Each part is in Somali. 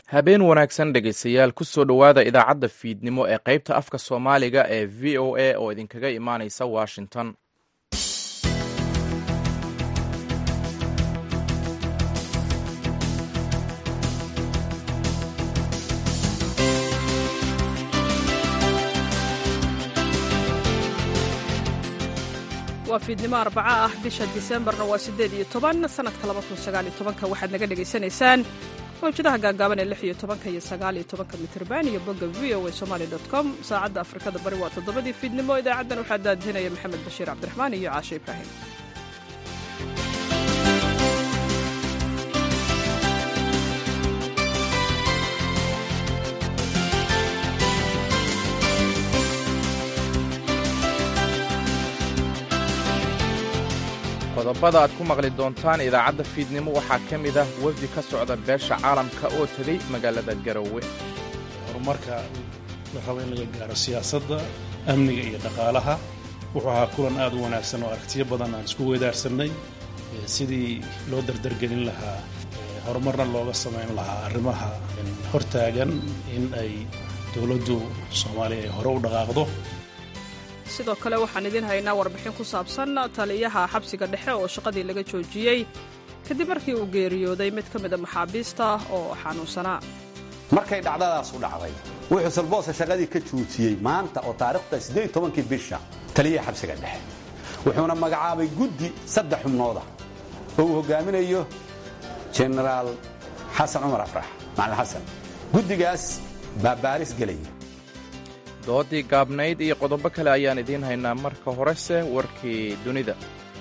habeen wanaagsan dhegaystayaal ku soo dhowaada idaacadda fiidnimo ee qaybta afka soomaaliga ee v o a oo idinkaga imaanaysa washington waa fiidnimo arbaca ah bisha disembarna waa siddeed iyo toban sanadka laba kun sagaaliyo tobanka waxaad naga dhegaysanaysaan mawjadaha gaagaaban ee lix iyo tobanka iyo sagaaliyo tobanka mitrban iyo bogga v o a somali dot com saacadda afrikada bari waa toddobadii fiidnimo idaacaddan waxaa daadihinaya maxamed bashiir cabdiraxmaan iyo caashe ibraahim qodobada aad ku maqli doontaan idaacadda fiidnimo waxaa ka mid ah wafdi ka socda beesha caalamka oo tegey magaalada garowe horumarka la rabo in laga gaaro siyaasadda amniga iyo dhaqaalaha wuxuu ahaa kulan aad u wanaagsan oo aragtiyo badan aan isku weydaarsannay sidii loo dardargelin lahaa horumarna looga samayn lahaa arrimaha hortaagan in ay dowladdu soomaaliya ay hore u dhaqaaqdo sidoo kale waxaan idiin haynaa warbixin ku saabsan taliyaha xabsiga dhexe oo shaqadii laga joojiyey kadib markii uu geeriyooday mid ka mida maxaabiista oo xanuunsanaa markay dhacdadaas u dhacday wuxuu salboose shaqadii ka joojiyey maanta oo taariikhda siddeed tobankii bisha taliyaha xabsiga dhexe wuxuuna magacaabay guddi saddex xubnooda oo uu hogaaminayo jenaraal xasan cumar afrax macalin xasan guddigaas baa baaris gelaya doodii gaabnayd iyo qodobo kale ayaan idiin haynaa marka horese warkii dunida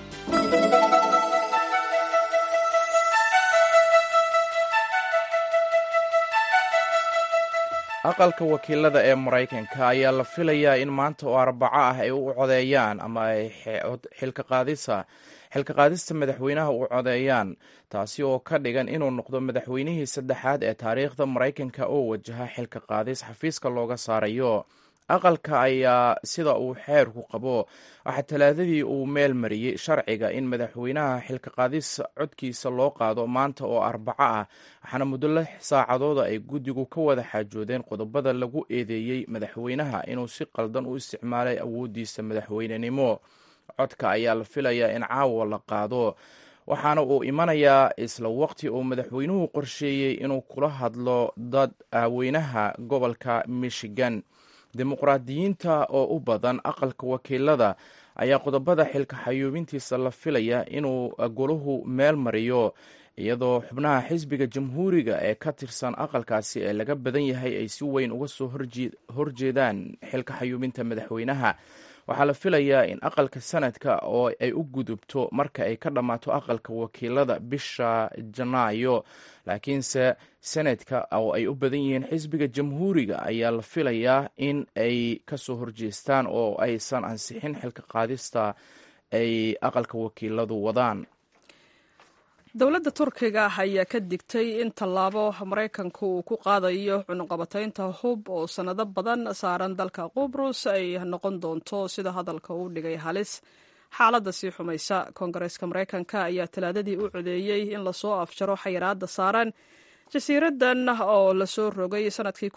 aqalka wakiilada ee maraykanka ayaa la filayaa in maanta oo arbaco ah ay u codeeyaan ama ay xilka qaadista madaxweynaha u codeeyaan taasi oo ka dhigan inuu noqdo madaxweynihii saddexaad ee taariikhda maraykanka oo wajaha xilka qaadis xafiiska looga saarayo aqalka ayaa sida uu xeerku qabo waxaa talaadadii uu meel mariyey sharciga in madaxweynaha xilka qaadis codkiisa loo qaado maanta oo arbaco ah waxaana muddo lix saacadooda ay guddigu ka wada xaajoodeen qodobada lagu eedeeyey madaxweynaha inuu si qaldan u isticmaalay awooddiisa madaxweynenimo codka ayaa la filayaa in caawa la qaado waxaana uu imanayaa isla waqti uu madaxweynuhu qorsheeyey inuu kula hadlo dad aaweynaha gobolka michigan dimuqraadiyiinta oo u badan aqalka wakiilada ayaa qodobada xilka xayuubintiisa la filaya inuu goluhu meel mariyo iyadoo xubnaha xisbiga jamhuuriga ee ka tirsan aqalkaasi ee laga badan yahay ay si weyn uga soo horjeedaan xilka xayuubinta madaxweynaha waxaa la filayaa in aqalka sanadka oo ay u gudubto marka ay ka dhammaato aqalka wakiilada bisha janaayo laakiinse senadka oo ay u badan yihiin xisbiga jamhuuriga ayaa la filayaa in ay kasoo horjeestaan oo aysan ansixin xilka qaadista ay aqalka wakiiladu wadaan dowladda turkiga ayaa ka digtay in tallaabo maraykanku uu ku qaadayo cunuqabataynta hub oo sannado badan saaran dalka qubrus ay noqon doonto sida hadalka uu dhigay halis xaaladda sii xumaysa koongareeska maraykanka ayaa talaadadii u codeeyey in lasoo afjaro xayiraadda saaran jasiiradan oo lasoo rogay sanadkii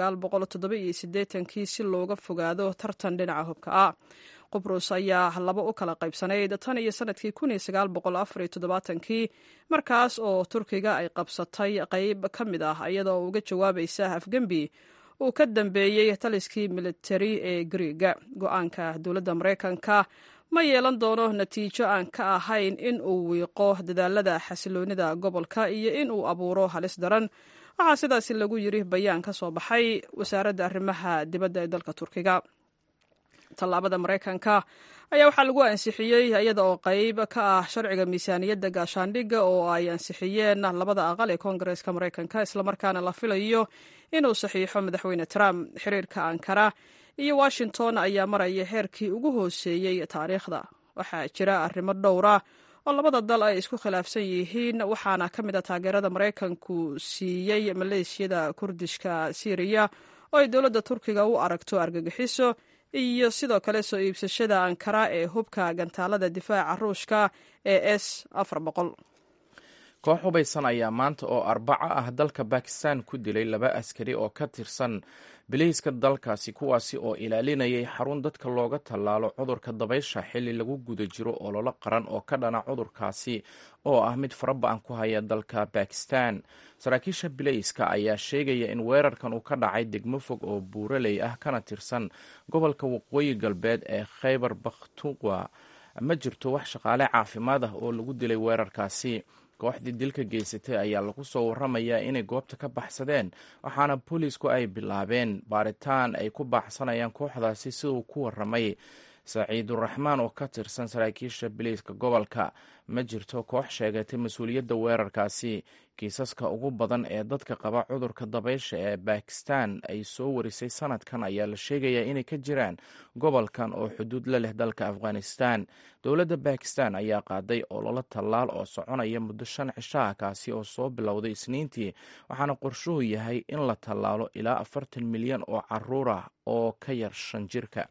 kii si looga fogaado tartan dhinaca hubka ah qubrus ayaa laba u kala qaybsanayd tan iyo sanadkii kii markaas oo turkiga ay qabsatay qayb ka mid ah iyadoo uga jawaabaysa afgembi uu ka dambeeyey taliskii militari ee griiga go-aanka dowladda maraykanka ma yeelan doono natiijo aan ka ahayn in uu wiiqo dadaalada xasiloonida gobolka iyo in uu abuuro halis daran waxaa sidaasi lagu yiri bayaan ka soo baxay wasaaradda arrimaha dibadda ee dalka turkiga tallaabada maraykanka ayaa waxaa lagu ansixiyey iyada oo qayb ka ah sharciga miisaaniyadda gaashaandhigga oo ay ansixiyeen labada aqal ee koongareeska maraykanka islamarkaana la filayo inuu saxiixo madaxweyne trump xiriirka ankara iyo washington ayaa maraya heerkii ugu hooseeyey taariikhda waxaa jira arrimo dhowra oo labada dal ay isku khilaafsan yihiin waxaana ka mid a taageerada maraykanku siiyey maleeshiyada kurdishka syriya oo ay dowladda turkiga u aragto argagixiso iyo sidoo kale soo iibsashada ankara ee hubka gantaalada difaaca ruushka ee s koox hubaysan ayaa maanta oo arbaco ah dalka bakistan ku dilay laba askari oo ka tirsan biliiska dalkaasi kuwaasi oo ilaalinayay xarun dadka looga tallaalo cudurka dabaysha xilli lagu guda jiro ololo qaran oo ka dhana cudurkaasi oo ah mid faraba-an ku haya dalka bakistan saraakiisha bilayska ayaa sheegaya in weerarkan uu ka dhacay degmo fog oo buuraley ah kana tirsan gobolka waqooyi galbeed ee khaybar bakhtuqa ma jirto wax shaqaale caafimaad ah oo lagu dilay weerarkaasi kooxdii dilka geysatay ayaa lagu soo waramayaa inay goobta ka baxsadeen waxaana booliisku ay bilaabeen baaritaan ay ku baaxsanayaan kooxdaasi siduu ku waramay saciiduraxmaan oo ka tirsan saraakiisha biliiska gobolka ma jirto koox sheegatay mas-uuliyadda weerarkaasi kiisaska ugu badan ee dadka qaba cudurka dabaysha ee bakistan ay soo warisay sanadkan ayaa la sheegayaa inay ka jiraan gobolkan oo xuduud la leh dalka afghanistan dowladda bakistan ayaa qaaday ololo tallaal oo soconaya muddo shan cishaha kaasi oo soo bilowday isniintii waxaana qorshuhu yahay in la tallaalo ilaa afartan milyan oo caruur ah oo ka yar shan jirka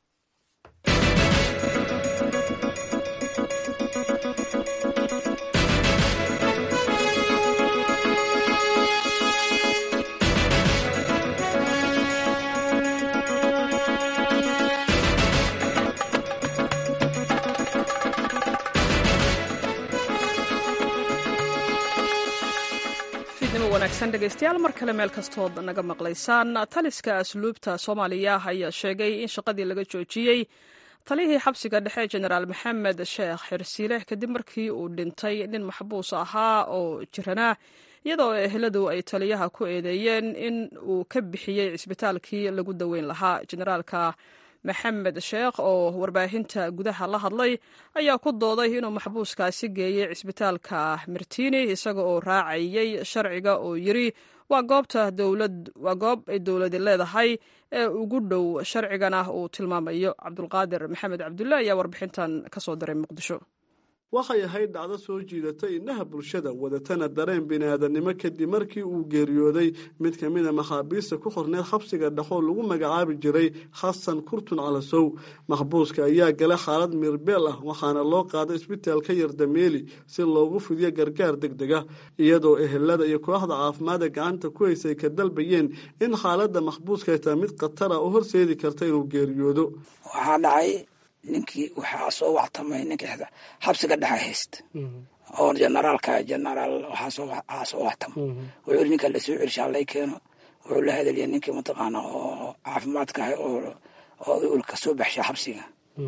dhegeystayaal mar kale meel kastood naga maqlaysaan taliska asluubta soomaaliya ayaa sheegay in shaqadii laga joojiyey taliyihii xabsiga dhexe jenaraal maxamed sheekh xirsiile kadib markii uu dhintay nin maxbuus ahaa oo jiranaa iyadoo eheladu ay taliyaha ku eedeeyeen in uu ka bixiyey cisbitaalkii lagu daweyn lahaa jenaraalka maxamed sheekh oo warbaahinta gudaha la hadlay ayaa ku dooday inuu maxbuuskaasi geeyey cisbitaalka martini isaga oo raacayey sharciga oo yiri waa goobta dowlad waa goob ay dowladi leedahay ee ugu dhow sharcigana uu tilmaamayo cabdulqaadir maxamed cabdulle ayaa warbixintan ka soo diray muqdisho waxay ahayd dhacdo soo jiidatay indhaha bulshada wadatana dareen bini'aadannimo kadib markii uu geeriyooday mid ka mida maxaabiista ku xorneed xabsiga dhexoo lagu magacaabi jiray xasan kurtun calasow maxbuuska ayaa gala xaalad mirbeel ah waxaana loo qaaday isbitaalka yardameeli si loogu fidiyo gargaar deg deg ah iyadoo ehelada iyo kooxda caafimaadda gacanta ku haysay ka dalbayeen in xaaladda maxbuuska ay tahay mid khatara oo horseedi karta inuu geeriyoodo ninkii waxaa soo wactamay ninkii xabsiga dhexa haysta oo generaalka generaal waxaa soo wactama wuxuu yiri ninka lasoo celishaa lay keeno wuxuu la hadalaya ninkii mataqaana oo caafimaadka ahay oo ka soo baxsha xabsiga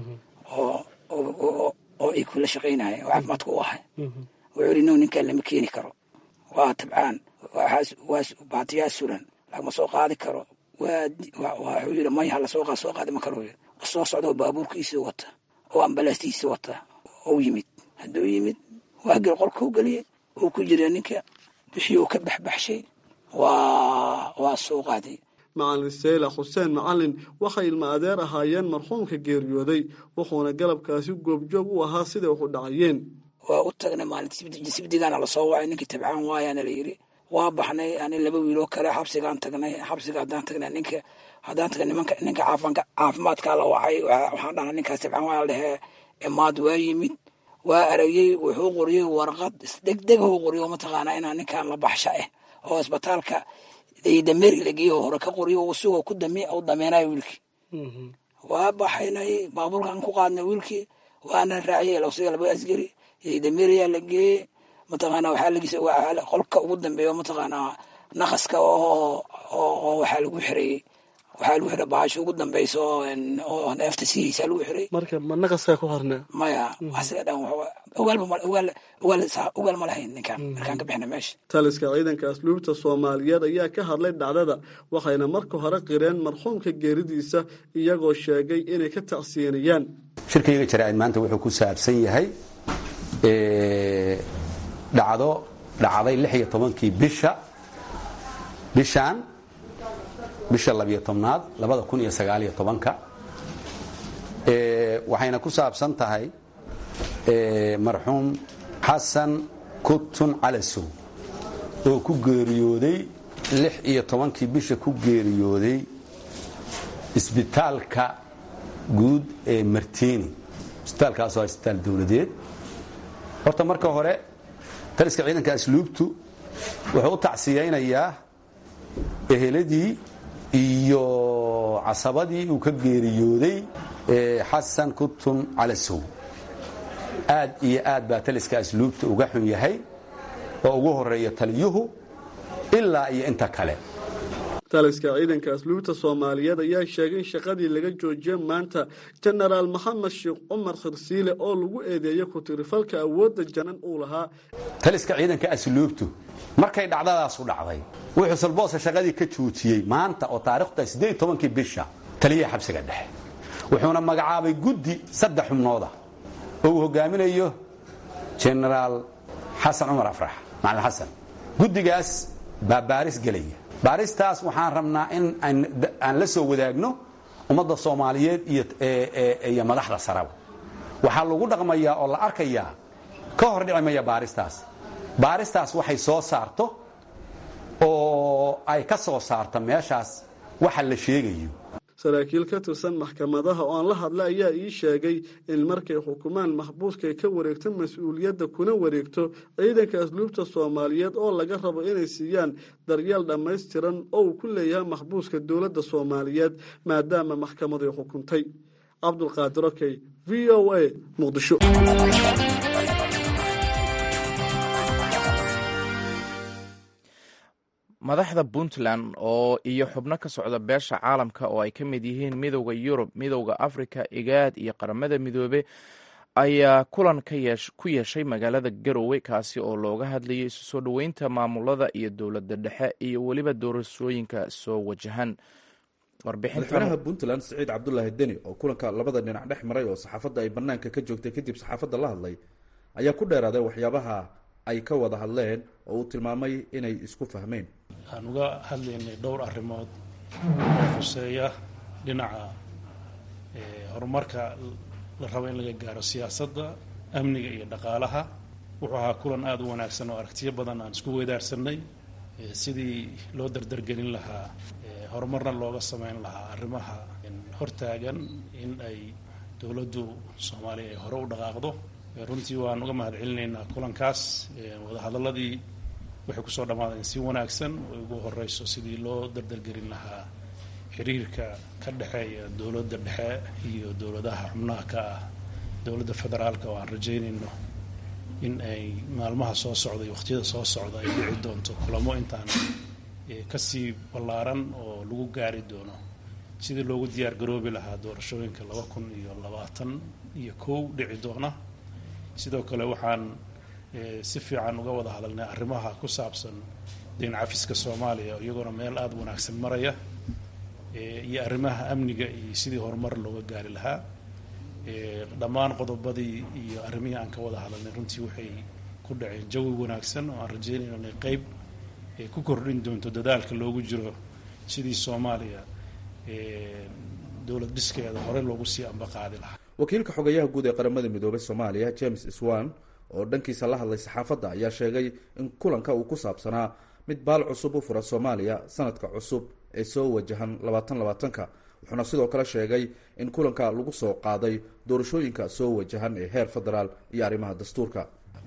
oo ay kula shaqaynaya oo caafimaadka u ahay wuxuu yiri no ninkan lama keeni karo waa tabcaan waa baatiyaa suran lagama soo qaadi karo wuxuu yiri maya lasoo qaad soo qaadi ma karo yiri soo socdoo baabuurkiisii wata oo ambalaastiisii wata ou yimid hadduu yimid waa gel qolkuu geliyey uu ku jira ninka bixii uu ka baxbaxshay waa soo qaaday macalin seyla xuseen macalin waxay ilma adeer ahaayeen marxuumka geeriyooday wuxuuna galabkaasi goobjoog u ahaa siday wax u dhacayeen waa u tagnay maalinta sibdigaana lasoo wacay ninkii tabcaan waayaana la yiri waa baxnay ani laba wiiloo kale xabsigaan tagnay xabsiga haddaan tagnay ninka haddaan tagnay nimanka ninka caafimaadkaa la wacay waxaan dhahnay ninkaas tabcaan waa la dhehee imaad waa yimid waa aragiyey wuxuu qoriyey warqad isdegdeg huu qoriyo mataqaanaa inaa ninkan la baxsha ah oo isbitaalka dameeri la geeyo hore ka qoriyo isagoo ku dami u dameenayo wiilkii waa baxaynay baabuurkaan ku qaadnay wiilkii waana raaciyey lasiga laba asgari dameeriyaa la geeyey mataqaana waxaa lagisa qolka ugu dambeeyo mataqaanaa naqaska oo waxaa lagu xirayey waxaa lagu xiray baasho ugu dambeysa oo neefta sihiisa lagu xiray marka ma naqaskaa ku harnaa maya asiga dhan ogaal ma lahayn ninkaan markaan ka bixina meesha taliska ciidanka asluubta soomaaliyeed ayaa ka hadlay dhacdada waxayna marka hore qireen marxuumka geeridiisa iyagoo sheegay inay ka tacsiyanayaan shirkayga jaraa'id maanta wuxuu ku saabsan yahay dhacdo dhacday lix iyo tobankii bisha bishaan bisha labiyo tobnaad labada kun iyo sagaaliyo tobanka waxayna ku saabsan tahay marxuum xasan kutun calasow oo ku geeriyooday lix iyo tobankii bisha ku geeriyooday isbitaalka guud ee martini isbitaalkaasoo isbitaal dowladeed horta marka hore taliska ciidanka asluubtu wuxuu u tacsiyaynayaa eheladii iyo casabadii uu ka geeriyooday xasan kutun calasow aad iyo aad baa taliska asluubta uga xun yahay oo ugu horeeya taliyuhu ilaa iyo inta kale taliska ciidanka asluubta soomaaliyeed ayaa sheegay in shaqadii laga joojiyey maanta jenaraal maxamed sheekh cumar khirsiile oo lagu eedeeyey ku-tirifalka awoodda janan uu lahaa taliska ciidanka asluubtu markay dhacdadaasu dhacday wuxuu salboose shaqadii ka joojiyey maanta oo taarikhda siddeed tobankii bisha taliyaha xabsiga dhexe wuxuuna magacaabay guddi saddex xubnooda oo uu hogaaminayo jenaraal xasan cumar afrax macalin xasan guddigaas baa baaris gelaya baaristaas waxaan rabnaa in aan la soo wadaagno ummadda soomaaliyeed iyo madaxda saraba waxaa lagu dhaqmayaa oo la arkayaa ka hor dhici maya baaristaas baaristaas waxay soo saarto oo ay ka soo saarto meeshaas waxa la sheegayo saraakiil ka tirsan maxkamadaha oo aan la hadla ayaa ii sheegay in markay xukumaan maxbuuska ay ka wareegto mas-uuliyadda kuna wareegto ciidanka asluubta soomaaliyeed oo laga rabo inay siiyaan daryeel dhammaystiran oo uu ku leeyahay maxbuuska dowladda soomaaliyeed maadaama maxkamadu ay xukuntay cabdulqaadir okey v o a muqdisho madaxda puntland oo iyo xubno ka socda beesha caalamka oo ay ka mid yihiin midowda yurub midowda afrika igaad iyo qaramada midoobe ayaa kulan ku yeeshay magaalada garowe kaasi oo looga hadlayay isu soo dhoweynta maamulada iyo dowladda dhexe iyo weliba doorashooyinka soo wajahan madaxweynaha puntland siciid cabdulaahi deni oo kulanka labada dhinac dhex maray oo saxaafadda ay banaanka ka joogtay kadib saxaafadda la hadlay ayaa ku dheeraaday waxyaabaha ay ka wada hadleen oo uu tilmaamay inay isku fahmeen waxaan uga hadlaynay dhowr arrimood oo khuseeya dhinaca horumarka la rabo in laga gaaro siyaasadda amniga iyo dhaqaalaha wuxuu ahaa kulan aada u wanaagsan oo aragtiyo badan aan isku weydaarsanay sidii loo dardargelin lahaa horumarna looga sameyn lahaa arrimaha hortaagan in ay dowladdu soomaaliya ay hore u dhaqaaqdo runtii waan uga mahad celinaynaa kulankaas wadahadaladii waxay kusoo dhammaadeen si wanaagsan oo ugu horeyso sidii loo dardargelin lahaa xiriirka ka dhexeeya dowladda dhexe iyo dowladaha xubnaha ka ah dowladda federaalka oo aan rajaynayno in ay maalmaha soo socda iyo waqtiyada soo socda ay dhici doonto kulamo intaan kasii ballaaran oo lagu gaari doono sidii loogu diyaar garoobi lahaa doorashooyinka laba kun iyo labaatan iyo kow dhici doona sidoo kale waxaan si fiican uga wada hadalnay arrimaha ku saabsan deyn cafiska soomaaliya iyagoona meel aada wanaagsan maraya iyo arrimaha amniga iyo sidii horumar looga gaari lahaa dhammaan qodobadii iyo arrimihii aan ka wada hadalnay runtii waxay ku dhaceen jawi wanaagsan oo aan rajeynayno inay qeyb ku kordhin doonto dadaalka loogu jiro sidii soomaaliya dowlad dhiskeeda hore loogu sii ambaqaadi lahaa wakiilka xogayaha guud ee qaramada midoobay soomaaliya james swan oo dhankiisa la hadlay saxaafadda ayaa sheegay in kulanka uu ku saabsanaa mid baal cusub u fura soomaaliya sanadka cusub ee soo wajahan labaatan labaatanka wuxuuna sidoo kale sheegay in kulanka lagu soo qaaday doorashooyinka soo wajahan ee heer federaal iyo arrimaha dastuurka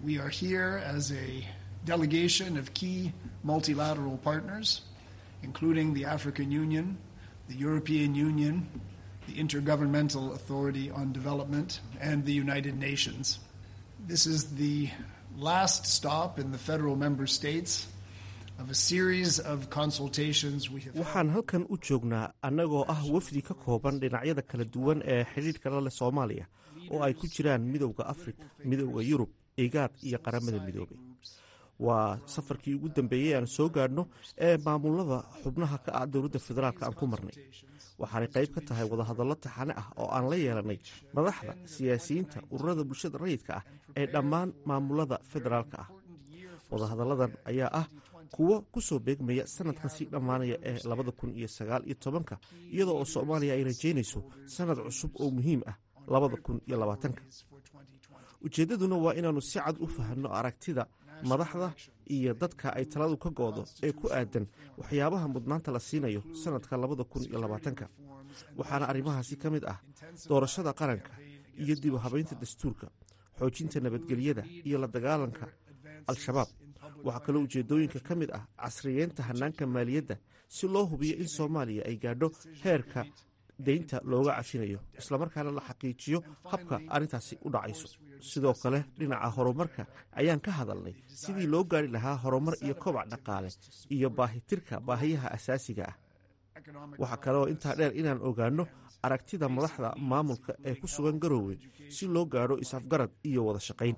delegation of key multilateral partners, including the African Union, the European Union, the Intergovernmental Authority on Development, and the United Nations. This is the last stop in the federal member states of a series of consultations we have waxaan halkan u joognaa annagoo ah wafdi ka kooban dhinacyada kala duwan ee xidhiidhka la leh soomaaliya oo ay ku jiraan midowda afrika midowda yurub igaad iyo qaramada midoobay waa safarkii ugu dambeeyey aan soo gaadhno ee maamulada xubnaha ka ah dowladda federaalk aan ku marnay waxaanay qayb ka tahay wadahadallo taxane ah oo aan la yeelanay madaxda siyaasiyiinta ururada bulshada rayidka ah ee dhammaan maamulada federaalka ah wadahadalladan ayaa ah kuwo ku soo beegmaya sanadkan sii dhammaanaya ee labada kun iyo sagaal iyo tobanka iyadoo oo soomaaliya ay rajaynayso sanad cusub oo muhiim ah labada kun iyo labaatanka ujeeddaduna waa inaannu si cad u fahanno aragtida madaxda iyo dadka ay taladu ka goodo ee ku aadan waxyaabaha mudnaanta la siinayo sanadka labada kun iyo labaatanka waxaana arrimahaasi ka mid ah doorashada qaranka iyo dib u habaynta dastuurka xoojinta nabadgelyada iyo la dagaalanka al-shabaab waxaa kaloo ujeeddooyinka ka mid ah casriyeynta hannaanka maaliyadda si loo hubiyo in soomaaliya ay gaadho heerka deynta looga cafinayo islamarkaana la xaqiijiyo habka arrintaasi u dhacayso sidoo kale dhinaca horumarka ayaan ka hadalnay sidii loo gaari lahaa horumar iyo kobac dhaqaale iyo baahitirka baahiyaha asaasiga ah waxaa kaleoo intaa dheer inaan ogaanno aragtida madaxda maamulka ee ku sugan garoowe si loo gaadho is-afgarad iyo wada shaqayn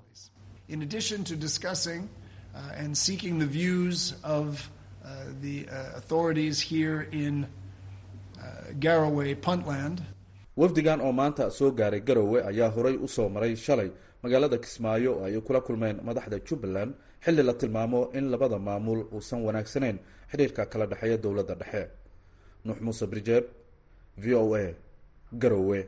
and seeking the views of uh, the uh, authorities here in uh, Garowe, Puntland. wafdigan oo maanta soo gaaray garowe ayaa horay u soo maray shalay magaalada kismaayo oo ay kula kulmeen madaxda jubbaland xilli la tilmaamo in labada maamul uusan wanaagsanayn xidhiirka kala dhexeeya dowladda dhexe nuux muuse brijeeb v o a garowe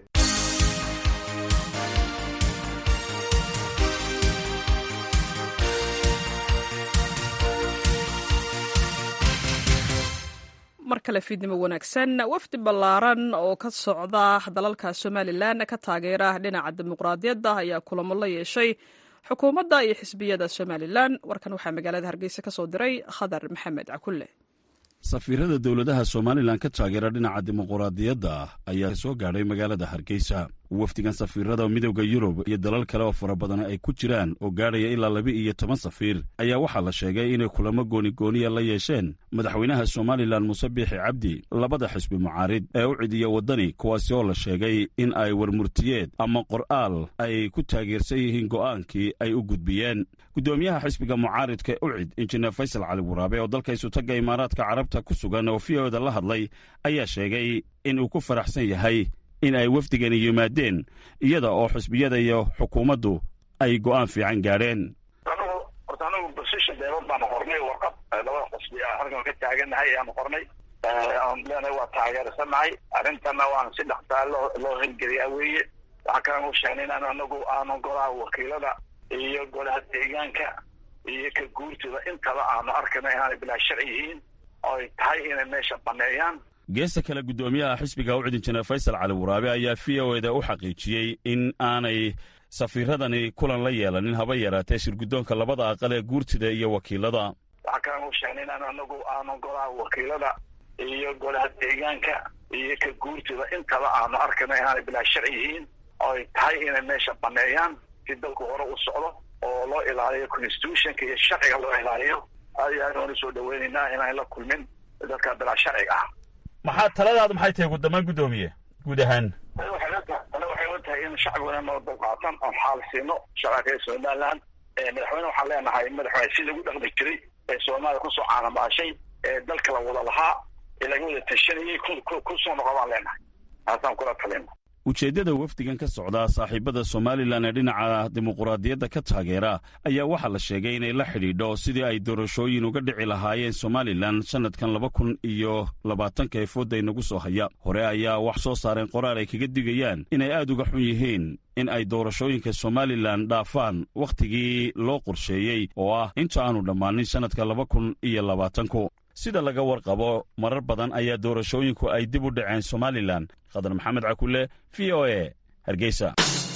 mar kale fiidnimo wanaagsan wafdi ballaaran oo ka socda dalalka somalilan ka taageera dhinaca dimuqraadiyadda ayaa kulamo la yeeshay xukuumadda iyo xisbiyada somalilan warkan waxaa magaalada hargeysa ka soo diray khadar maxamed cakulle safiirada dowladaha somalilan ka taageera dhinaca dimuquraadiyadda ayaa soo gaadhay magaalada hargeysa wafdigan safiirada midowda yurub iyo dalal kale oo fara badan ay ku jiraan oo gaadhaya ilaa laba iyo toban safiir ayaa waxaa la sheegay inay kulamo goonigooniya la yeesheen madaxweynaha somalilan muuse biixi cabdi labada xisbi mucaarid ee u cidiya waddani kuwaasi oo la sheegay in ay warmurtiyeed ama qor'aal ay ku taageersan yihiin go'aankii ay u gudbiyeen guddoomiyaha xisbiga mucaaridka ucid injineer faysal cali waraabe oo dalka isutagga imaaraadka carabta ku sugan oo v oda la hadlay ayaa sheegay in uu ku faraxsan yahay in ay wafdigani yimaadeen iyada oo xisbiyada iyo xukuumaddu ay go'aan fiican gaadheen anugu horta anagu basisha beelood baanu qornay warqad labada xusbi a halkan ka taagannahay ayaanu qornay aan leenahay waa taageersanahay arrintana waan si dhaqsaa loo loo hirgeliyaa weeye waxaa kalan u sheegnay inaan anagu aanu golaha wakiilada iyo golaha deegaanka iyo ka guurtooda intaba aanu arkayna inaanay bilaa sharci yihiin oo ay tahay inay meesha baneeyaan geesta kale guddoomiyaha xisbiga u cidin jineer faysal cali waraabe ayaa v o eda u xaqiijiyey in aanay safiiradani kulan la yeelanin haba yaraatee shirguddoonka labada aqal ee guurtida iyo wakiilada waxaa kalan u sheegnay inaan anagu aanu golaha wakiilada iyo golaha deegaanka iyo ka guurtooda intaba aanu arkayna inaanay bilaa sharci yihiin oo ay tahay inay meesha baneeyaan si dalku hore u socdo oo loo ilaaliyo constitutionka iyo sharciga loo ilaaliyo aad iyo aad waanu soo dhaweynaynaa inaan la kulmin dadka bilaa sharciga ah maxaa taladaadu maxay tahay guddamaan guddoomiye guud ahaan tale waxay la tahay in shacbiguna noo dulqaatan oon xaal siino shacabka somaliland madaxweyne waxaan leenahay madaxweyne si lagu dhaqmi jiray ee soomaaliya kusoo caanamaashay ee dalka la wada lahaa ee laga wada tashanayay kusoo noqo baan leenahay taasaan kula talina ujeeddada wafdigan ka socda saaxiibada somalilan ee dhinaca dimuquraadiyadda ka taageera ayaa waxaa la sheegay inay la xidhiidho sidii ay doorashooyin uga dhici lahaayeen somalilan sannadkan laba kun iyo labaatanka ee foodda inagu soo haya hore ayaa wax soo saareen qoraal ay kaga digayaan inay aad uga xun yihiin in ay doorashooyinka somalilan dhaafaan wakhtigii loo qorsheeyey oo ah inta aanu dhammaanin sannadka laba kun iyo labaatanku sida laga warqabo marar badan ayaa doorashooyinku ay dib u dhaceen somalilan khadar maxamed cakulle v o e hargeysa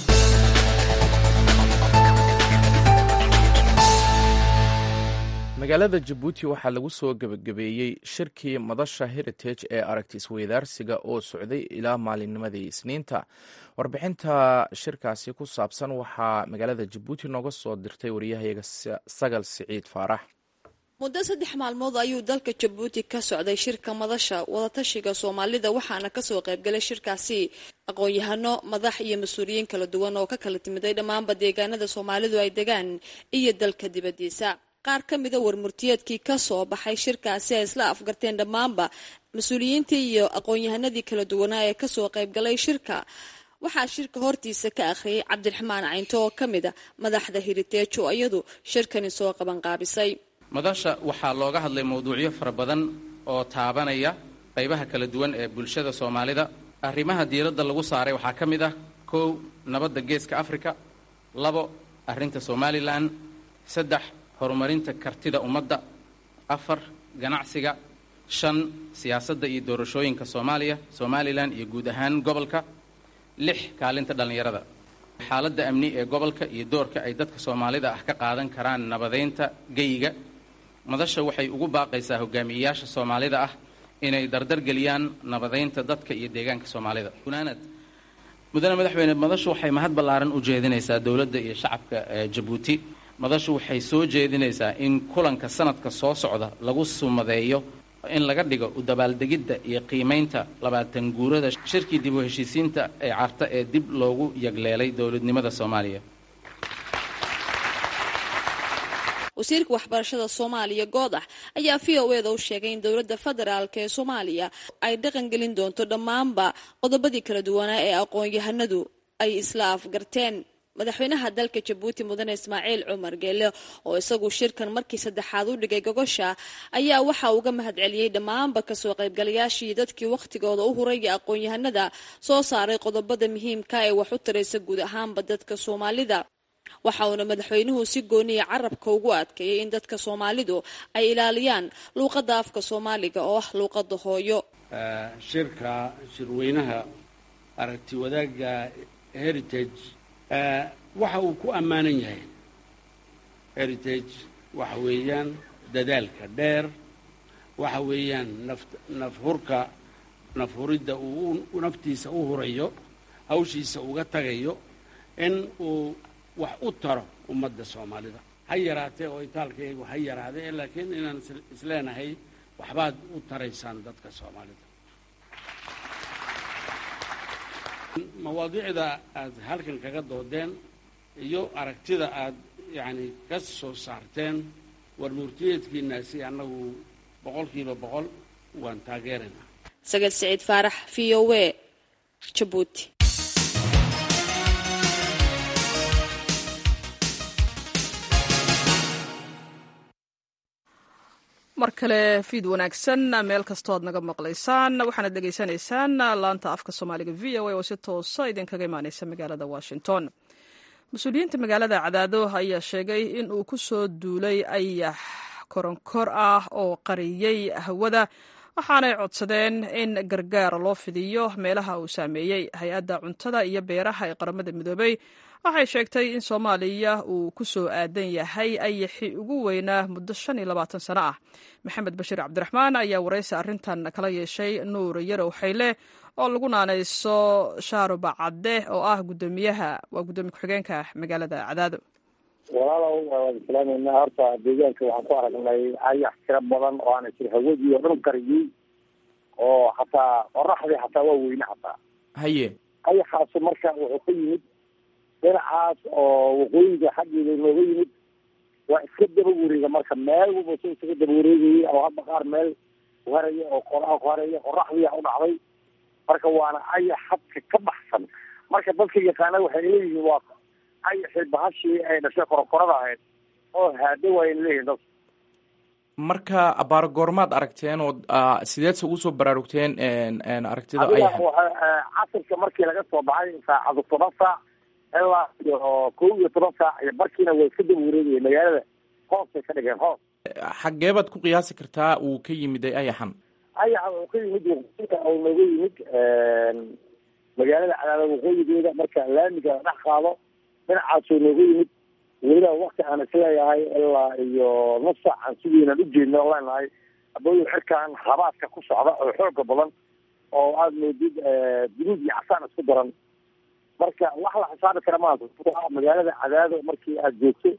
magaalada jabuuti waxaa lagu soo gebagabeeyey shirkii madasha heritage ee aragti isweydaarsiga oo socday ilaa maalinnimadii isniinta warbixinta shirkaasi ku saabsan waxaa magaalada jabuuti nooga soo dirtay wariyahayaga sagal siciid faarax muddo saddex maalmood ayuu dalka jabuuti ka socday shirka madasha wadatashiga soomaalida waxaana kasoo qaybgalay shirkaasi aqoon-yahano madax iyo mas-uuliyiin kala duwan oo ka kala timiday dhammaanba deegaanada soomaalidu ay degaan iyo dalka dibadiisa qaar ka mida warmurtiyeedkii kasoo baxay shirkaasi ay isla afgarteen dhammaanba mas-uuliyiintii iyo aqoon-yahanadii kala duwanaa ee kasoo qaybgalay shirka waxaa shirka hortiisa ka akhriyay cabdiraxmaan caynto oo ka mid a madaxda hiriteejo iyadu shirkani soo qabanqaabisay madasha waxaa looga hadlay mawduucyo fara badan oo taabanaya qaybaha kala duwan ee bulshada soomaalida arrimaha diiradda lagu saaray waxaa ka mid ah kow nabadda geeska afrika labo arrinta somalilan saddex horumarinta kartida ummadda afar ganacsiga shan siyaasadda iyo doorashooyinka soomaaliya somalilan iyo guud ahaan gobolka lix kaalinta dhallinyarada xaaladda amni ee gobolka iyo doorka ay dadka soomaalida ah ka qaadan karaan nabadeynta geyiga madasha waxay ugu baaqaysaa hogaamiyeyaasha soomaalida ah inay dardargeliyaan nabadeynta dadka iyo deegaanka soomaalida gunaanad mudane madaxweyne madashu waxay mahad ballaaran u jeedinaysaa dowladda iyo shacabka jabuuti madashu waxay soo jeedinaysaa in kulanka sanadka soo socda lagu sumadeeyo in laga dhigo u dabaaldegidda iyo qiimaynta labaatan guurada shirkii dib u heshiisiinta ee carta ee dib loogu yagleelay dowladnimada soomaaliya wasiirka waxbarashada soomaaliya goodax ayaa v o eda u sheegay in dowladda federaalk ee soomaaliya ay dhaqangelin doonto dhammaanba qodobadii kala duwanaa ee aqoon-yahanadu ay isla afgarteen madaxweynaha dalka jabuuti mudane ismaaciil cumar geele oo isagu shirkan markii saddexaad u dhigay gogosha ayaa waxa uga mahadceliyey dhammaanba kasoo qaybgalayaashii dadkii wakhtigooda u huraya aqoon-yahanada soo saaray qodobada muhiimka ee wax u taraysa guud ahaanba dadka soomaalida waxa uuna madaxweynuhu si gooniya carabka ugu adkeeyay in dadka soomaalidu ay ilaaliyaan luuqadda afka soomaaliga oo ah luuqadda hooyo shirka shirweynaha aragti wadaagga heritage waxa uu ku ammaanan yahay heritage waxa weeyaan dadaalka dheer waxa weeyaan naf nafhurka nafhuridda uu naftiisa u hurayo hawshiisa uga tagayo in uu wax u taro ummadda soomaalida ha yaraatee oo itaalkaygu ha yaraadee laakiin inaan isleenahay waxbaad u taraysaan dadka soomaalida mawaadiicda aad halkan kaga doodeen iyo aragtida aad yacni ka soo saarteen war murtiyeedkiinaasi annagu boqolkiiba boqol waan taageeraynaa sagad siciid faarax v o a jabuuti mar kale fiid wanaagsan meel kastoo aad naga maqlaysaan waxaanad dhegaysanaysaan laanta afka soomaaliga v o a oo si toosa idinkaga imaaneysa magaalada washington mas-uuliyiinta magaalada cadaado ayaa sheegay in uu ku soo duulay ayax koronkor ah oo qariyey hawada waxaanay codsadeen in gargaar loo fidiyo meelaha uu saameeyey hay-adda cuntada iyo beeraha ee qaramada midoobey waxay sheegtay in soomaaliya uu ku soo aadan yahay ayaxii ugu weynaa muddo shan iyo labaatan sano ah maxamed bashiir cabdiraxmaan ayaa waraysi arrintan kala yeeshay nuur yarow xayle oo lagu naanayso shaaruba cadde oo ah gudoomiyaha waa guddoomiye ku-xigeenka magaalada cadaado walaalow waan islaameynaa horta deegaanka waxaan ku aragnay ayax tiro badan oo aana jir hawadii oo dhan qariyey oo hataa qoraxdii hataa waa weyne hataa haye ayaxaasu marka wuxuu ka yimid dhinacaas oo waqooyiga xaggeeda nooga yimid waa iska daba wareega marka meel walba si isaga daba wareegayay oo hadda qaar meel kuharaya oo qoraa kuharaya qoraxdiia u dhacday marka waana ayax hadka ka baxsan marka dadka yaqaana waxay leeyihiin waa ayaxii bahashii ay dhashay korokorada ahayd oo haado waayna leeyihin dad marka abaar goormaad aragteen oo sideedse ugu soo baraarugteen aragtida adiga ayaxa waxa casirka markii laga soo baxay saacadu toban saac ilaa iyo kow iyo toban saac iyo barkiina way iska daba wareegayeen magaalada hoos bay ka dhigeen hoos xagee baad ku qiyaasi kartaa uu ka yimiday ayaxan ayaxa wuxuu ka yimid waqooyiga oo nooga yimid magaalada cadaada waqooyigeeda marka laamiga la dhex qaado dhinacaasoo nooga yimid weliba wakti aan isleeyahay ilaa iyo nus saac aan sidiinan ujeedna o leenahay abooyin cirkaan habaadka ku socda oo xooga badan oo aada moodid guduud iyo casaan isku daran marka wax la xisaabi kara maaha magaalada cadaado markii aad joogto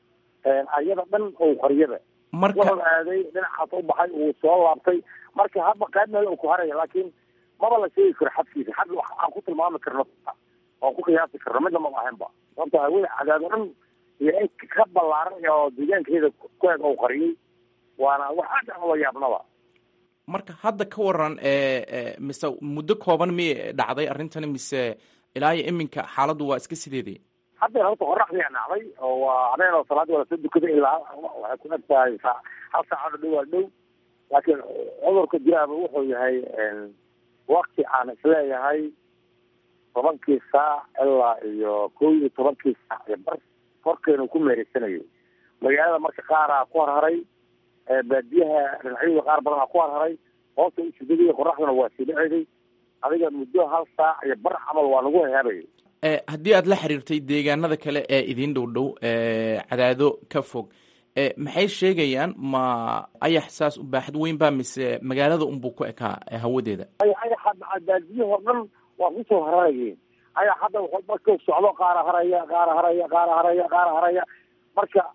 ayada dhan oo qaryada wuxuu aaday dhinacaas u baxay uu soo laabtay marka haba qayb meel uu ku haraya laakiin maba la sheegi karo xadkiisa xad wax aan ku tilmaami karno oon ku qiyaasi karno midna maba ahaynba sababta hawada cadaado dhan iyo in ka ballaaran oo deegaankeeda ku eg ou qariyey waana wax aad aan ula yaabnaba marka hadda ka waran mise muddo kooban miyay dhacday arrintani mise ilaa iyo iminka xaaladdu waa iska sideedii hadda horta qoraxdiyaa dhacday oo waa habeen oo salaadii waa lasoo dukaday ilaa waxay ku eg tahay sa hal saacado dhow waa dhow laakiin cudurka jiraaba wuxuu yahay wakti aan isleeyahay tobankii saac ilaa iyo kow iyo tobankii saac iyo bar korkeenu ku meereysanayo magaalada marka qaaraa ku harharay baadiyaha dhinacyada qaar badanaa ku harharay hoosta usudaday qoraxduna waa sii dhaceday adiga muddo hal saac iyo bar camal waa nagu hehaabayay haddii aad la xiriirtay deegaanada kale ee idiin dhow dhow cadaado ka fog maxay sheegayaan ma ayax saas u baaxad weyn baa mise magaalada unbuu ku ekaa hawadeeda ayaxa daadiyahoo dhan waa kusoo hararayeen ayax hadda markuu socdo qaara haraya qaara haraya qaara haraya qaara haraya marka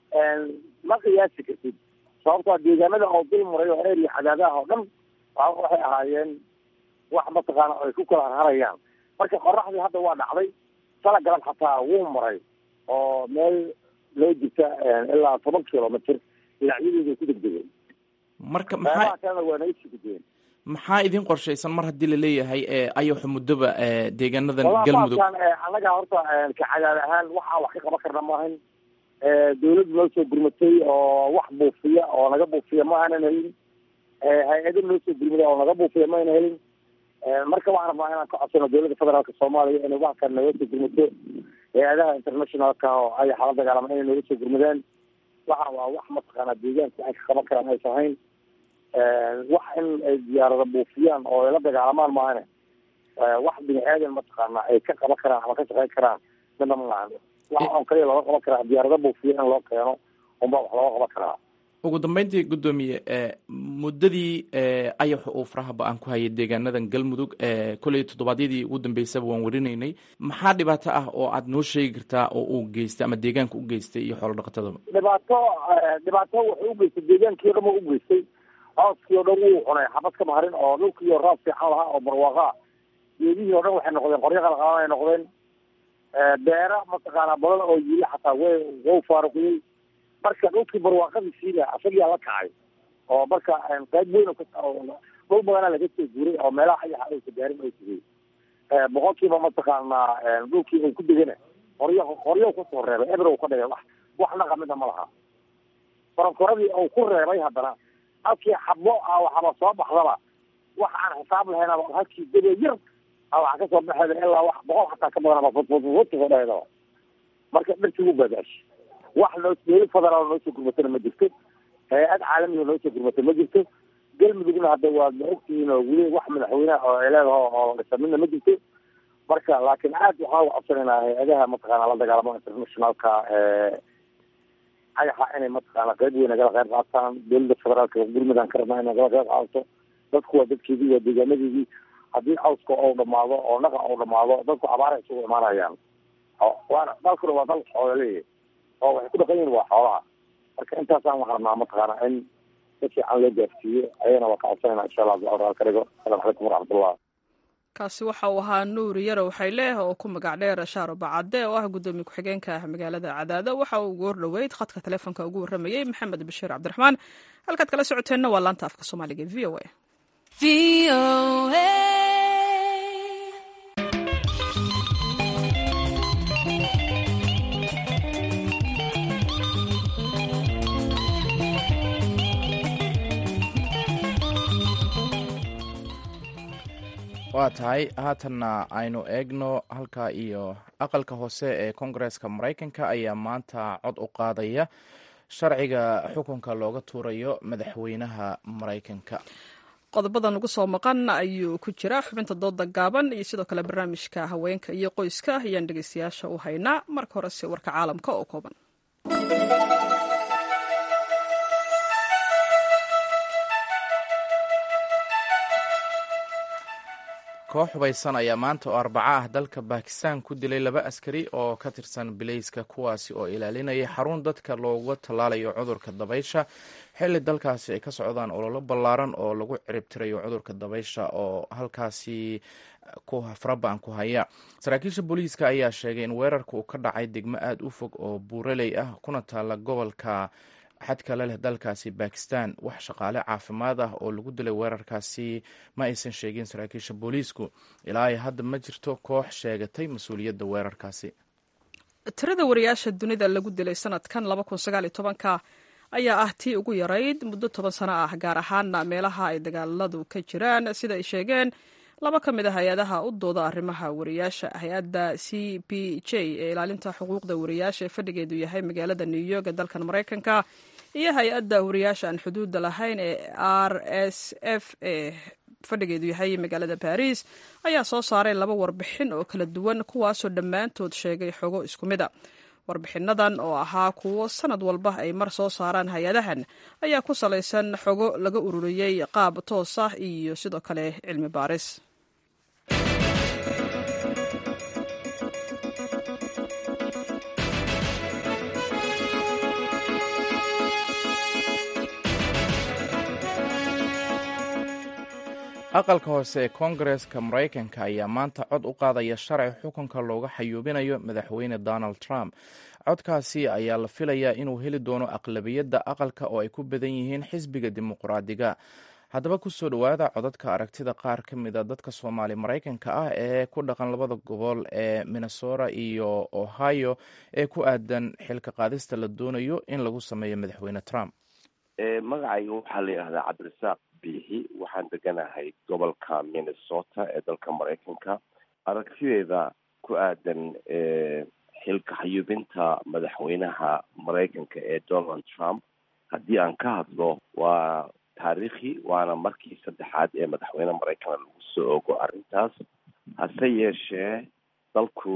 ma qiyaasi kartid sababtoa deegaanada oo dul maray oo eria cadaadaha oo dhan waxay ahaayeen wax mataqaana ay ku kala harharayaan marka qoraxdii hadda waa dhacday sala galab xataa wuu maray oo meel loo jirta ilaa toban kilomitr dhinacyadeeday ku degdegeen marka maxaa kalena waa naga sii gudbeen maxaa idin qorshaysan mar haddii laleeyahay ayaxu muddoba deegaanadan galmudug annaga horta ka cadaad ahaan waxaa wax ka qaban karna maahan dawladda noo soo gurmatay oo wax buufiya oo naga buufiya ma aanan helin hay-ado noo soo gurmaday oo naga buufiya ma ayna helin marka waxaan rabnaa inaan ka codsano dawladda federaalka soomaaliya inay wax kale naga soo gurmato hay-adaha internationalka oo ayaxa la dagaalama inay naga soo gurmadaan waxa waa wax mataqaana deegaanka ay ka qaban karaan aysa ahayn wax in ay diyaarada buufiyaan oo ay la dagaalamaan maahane wax bini aadan mataqaana ay ka qaban karaan ama ka shaqeyn karaan midna ma lahan wax on kaliya looga qaban karaa diyaarada buufiya in loo keeno unbaa wax looga qaban karaa ugu dambeyntii guddoomiye muddadii ayaxa uu faraha ba-aan ku hayay deegaanadan galmudug kolley toddobaadyadii ugu dambeysaba waan warinaynay maxaa dhibaato ah oo aad noo sheegi kartaa oo uu geystay ama deegaanka u geystay iyo xoolo dhaqatadaba dhibaato dhibaato wuxuu ugeystay deegaankii o dhan u ugeystay cooskii o dhan wuu cunay xabad kama harin oo dhulkii oo raab fiican lahaa oo barwaaqa geedihii o dhan waxay noqdeen qoryo qalqaaban ay noqdeen beera mataqaana badan oo yili xataa way wau faaruqiyey marka dhulkii barwaaqadiisiina asagiyaa la kacay oo marka qayb weyn dhul badana laga soo guuray oo meelaha ayaxa aysa gaarin ay tegey boqolkiiba mataqaanaa dhulkii uu ku degana qoryo qoryo kusoo reebay eber ka dhigay wax wax naqa mida ma laha koronkoradii uu ku reebay haddana halkii xabo ah waxaba soo baxdaba wax aan xisaab lahayn halkii debe yar a waxa kasoo baxeeda ilaa wax boqol xataa ka badan fudfudfudfudkasoo dhahedaba marka dharkii wuu baadaashi wax noo dawlad federaal noo soo gurmatana ma jirto hay-ad caalamiga noo soo gurmata ma jirto galmudugna hadda waad ma ogtihiin oo weli wax madaxweyneha oo ay leedaho oo dhisamidna ma jirto marka laakiin aad waxaa uga codsanaynaa hay-adaha mataqaana la dagaalamo internationalka ayaxa inay mataqaana qayb weyn nagala qayb qaataan dawladda federaalka gurmudaan ka rabnaa in nagala qayb qaadato dadku waa dadkeedii waa deegaanadeedii haddii cawska ou dhamaado oo naqa ou dhamaado dadku abaara isugu imaanayaan waana dalkuna waa dal xoolaleeyahy oo waxay ku dhaqan yihin waa xoolaha marka intaasaan waxaan rabnaa mataqaana in si fiican loo gaarsiiyo ayana waa ka codsanayna insha allah abdulcawr ka dhigo asalaamu calaykum waraxmatullah kaasi waxa uu ahaa nuuri yarow xayleh oo ku magac dheer shaaro bacade oo ah guddoomiye ku-xigeenka ah magaalada cadaado waxa uu ugu hordhoweyd khadka taleefonka ugu warramayey maxamed bashiir cabdiraxmaan halkaad kala socoteenna waa laanta afka soomaaliga v o a waa tahay haatanna aynu eegno halka iyo aqalka hoose ee koongareeska maraykanka ayaa maanta cod u qaadaya sharciga xukunka looga tuurayo madaxweynaha maraykanka qodobadan ugu soo maqan ayuu ku jira xubinta dooda gaaban iyo sidoo kale barnaamijka haweenka iyo qoyska ayaan dhegeystayaasha u haynaa marka horese warka caalamka oo kooban koox hubaysan ayaa maanta oo arbaco ah dalka bakistan ku dilay laba askari oo ka tirsan bilayska kuwaasi oo ilaalinaya xarun dadka looga tallaalayo cudurka dabaysha xilli dalkaasi ay ka socdaan ololo ballaaran oo lagu ciribtirayo cudurka dabaysha oo halkaasi farabaan ku haya saraakiisha booliiska ayaa sheegay in weerarka uu ka dhacay degmo aada u fog oo buuraley ah kuna taalla gobolka xadka la leh dalkaasi bakistan wax shaqaale caafimaad ah oo lagu dilay weerarkaasi ma aysan sheegin saraakiisha booliisku ilaa hadda ma jirto koox sheegatay mas-uuliyadda weerarkaasi tirada wariyaasha dunida lagu dilay sanadkan ka ayaa ah tii ugu yarayd muddo toban sano ah gaar ahaana meelaha ay dagaaladu ka jiraan sida ay sheegeen laba ka mid a hay-adaha u dooda arrimaha wariyaasha hay-adda c p j ee ilaalinta xuquuqda wariyaasha ee fadhigeedu yahay magaalada new york ee dalkan maraykanka iyo hay-adda wariyaasha aan xuduudda lahayn ee r s f ee fadhigeedu yahay magaalada baariis ayaa soo saaray laba warbixin oo kala duwan kuwaasoo dhammaantood sheegay xogo isku mid a warbixinadan oo ahaa kuwo sanad walba ay mar soo saaraan hay-adahan ayaa ku salaysan xogo laga ururiyey qaab toos ah iyo sidoo kale cilmi baaris aqalka hoose ee koongareska maraykanka ayaa maanta cod u qaadaya sharci xukunka looga xayuubinayo madaxweyne donald trump codkaasi ayaa la filayaa inuu heli doono aqlabiyadda aqalka oo ay ku badan yihiin xisbiga dimuqraadiga haddaba kusoo dhowaada codadka aragtida qaar ka mida dadka soomaali maraykanka ah ee ku dhaqan labada gobol ee minnesota iyo ohio ee ku aadan xilka qaadista la doonayo in lagu sameeyo madaxweyne trump magacayga waxaa la yidhahdaa cabdirasaaq biixi waxaan deganahay gobolka minnesota ee dalka maraykanka aragtideeda ku aadan xilka xayuubinta madaxweynaha maraykanka ee donald trump haddii aan ka hadlo waa taariikhi waana markii saddexaad ee madaxweyne maraykana lagu soo ogo arrintaas hase yeeshee dalku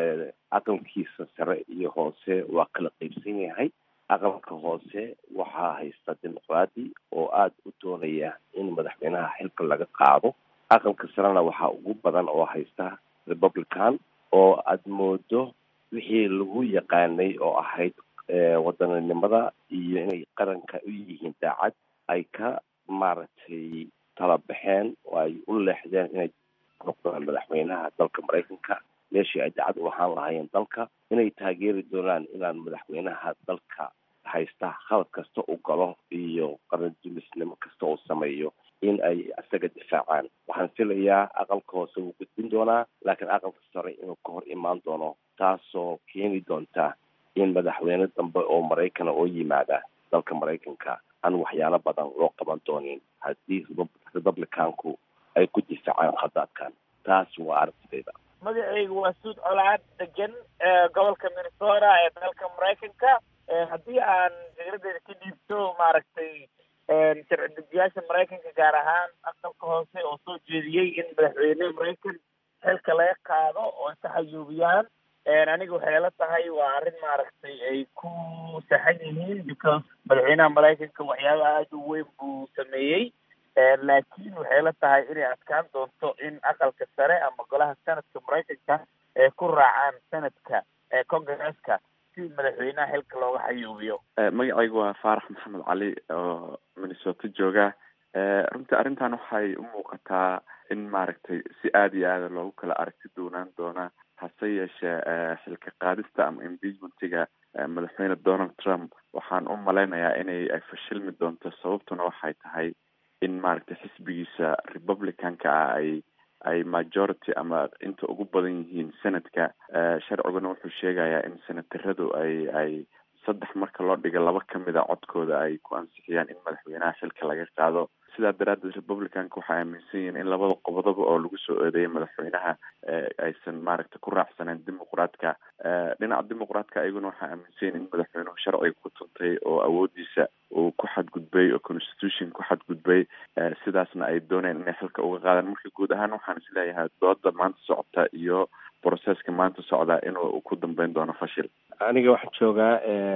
aqalkiisa sare iyo hoose waa kala qeybsan yahay aqalka hoose waxaa haysta dimuqraadi oo aada u doonaya in madaxweynaha xilka laga qaado aqalka sarena waxaa ugu badan oo haysta republican oo aada moodo wixii lagu yaqaanay oo ahayd wadaninimada iyo inay qaranka u yihiin daacad ay ka maaragtay tala baxeen oo ay u leexdeen inay noqdaan madaxweynaha dalka maraykanka meeshii ay daacad u ahaan lahaayeen dalka inay taageeri doonaan inaan madaxweynaha dalka haysta khalad kasta u galo iyo qarandumisnimo kasta uu sameeyo in ay isaga difaacaan waxaan filayaa aqalka hoose wuu gudbin doonaa laakiin aqalka sare inuu ka hor imaan doono taasoo keeni doonta in madaxweyne dambe oo maraykana oo yimaada dalka maraykanka aan waxyaalo badan loo qaban doonin haddii republicanku ay ku difaacaan khadaadkan taas waa aragtidayda magacaygu waa suud colaad degan gobolka minnesota ee dalka maraykanka haddii aan fikradeeda ka dhiibto maaragtay sharci dejiyaasha maraykanka gaar ahaan aqalka hoose oo soo jeediyey in madaxweyne maraykan xilka laga qaado oo ka xayuubiyaan aniga waxay la tahay waa arrin maaragtay ay ku saxan yihiin because madaxweynaha maraykanka waxyaaba aada u weyn buu sameeyey laakiin waxay la tahay inay adkaan doonto in aqalka sare ama golaha sanadka maraykanka ay ku raacaan sanadka congresska si madaxweynaha xilka looga xayuubiyo magacaygu waa faarax maxamed cali oo minnesota jooga runtii arrintan waxay u muuqataa in maaragtay si aada iyo aada loogu kala aragti doonaan doona hase yeeshee xilka qaadista ama impeachmentiga madaxweyne donald trump waxaan u malaynayaa inay ay fashilmi doonto sababtuna waxay tahay in maaragtay xisbigiisa republicanka ah ay ay majority ama inta ugu badan yihiin senadka sharciguna wuxuu sheegayaa in senataradu ay ay saddex marka loo dhiga laba kamid a codkooda ay ku ansixiyaan in madaxweynaha xilka laga qaado sidaa daraaddeed republicanka waxay aaminsan yihiin in labada qodoba oo lagu soo eedeeyay madaxweynaha aysan maaragtay ku raacsaneen dimuqraadka dhinaca dimuqraadka ayaguna waxay aaminsan yihin in madaxweynuhu sharciga ku tuntay oo awoodiisa uu ku xadgudbay oo constitution ku xadgudbay sidaasna ay dooneen inay xilka uga qaadaan marka guud ahaan waxaan isleeyahay dooda maanta socota iyo processka maanta socdaa inuu ku dambeyn doono fashil aniga waxaan joogaa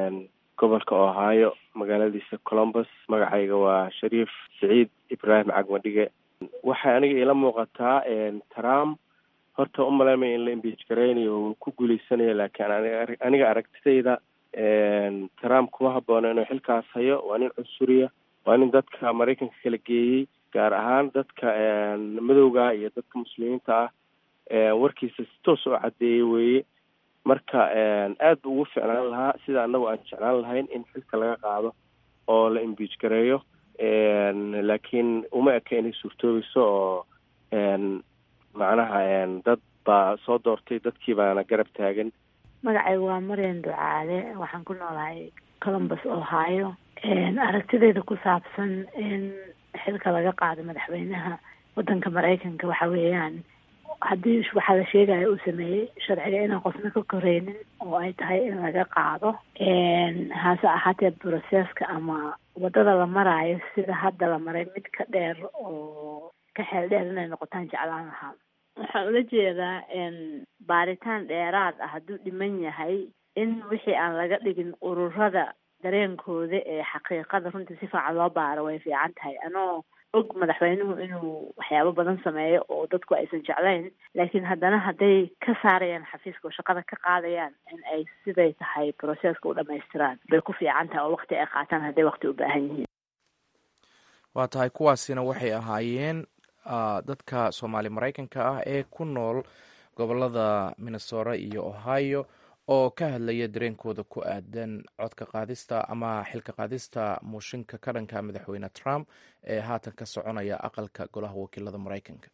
gobolka ohio magaaladiisa columbus magacayga waa shariif siciid ibraahim cagmadhige waxay aniga ila muuqataa trump horta umalaymaya in la imbiij garaynayo uu ku guuleysanayo laakiin aniga aragtidayda trump kuma haboono inuu xilkaas hayo waa nin cunsuriya waa nin dadka maraykanka kala geeyey gaar ahaan dadka madowga iyo dadka muslimiinta ah warkiisa si toos oo caddeeyey weeye marka aad bu ugu ficnaan lahaa sida anagu aan jeclaan lahayn in xilka laga qaado oo la imbiij gareeyo laakiin uma eka inay suurtoobayso oo macnaha dad baa soo doortay dadkii baana garab taagan magacaygu waa maryan ducaale waxaan ku noolahay columbus ohio aragtideeda ku saabsan in xilka laga qaado madaxweynaha wadanka maraykanka waxa weeyaan haddii waxaa la sheegaya uu sameeyey sharciga inaan qofna ka koreynin oo ay tahay in laga qaado hase ahaatee broseska ama wadada la maraayo sida hadda la maray mid ka dheer oo ka xeel dheer inay noqotaan jeclaan lahaa waxaan ula jeedaa baaritaan dheeraad ah hadduu dhiman yahay in wixii aan laga dhigin ururada dareenkooda ee xaqiiqada runtii si fiican loo baaro way fiican tahay anoo og madaxweynuhu inuu waxyaabo badan sameeyo oo dadku aysan jeclayn laakiin haddana hadday ka saarayaan xafiiska oo shaqada ka qaadayaan in ay siday tahay processka u dhamaystiraan bay ku fiican tahay oo waqti ay qaataan hadday waqti u baahan yihiin waa tahay kuwaasina waxay ahaayeen dadka soomaali maraykanka ah ee ku nool gobolada minnesota iyo ohio oo ka hadlaya dareenkooda ku aadan codka qaadista ama xilka qaadista muushinka ka dhanka madaxweyne trump ee haatan ka soconaya aqalka golaha wakiilada maraykanka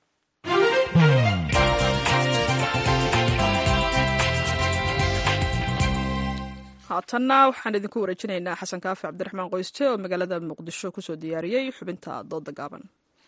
haatanna waxaan idinku wareejinaynaa xasan kaafi cabdiraxmaan qoyste oo magaalada muqdisho kusoo diyaariyey xubinta dooda gaaban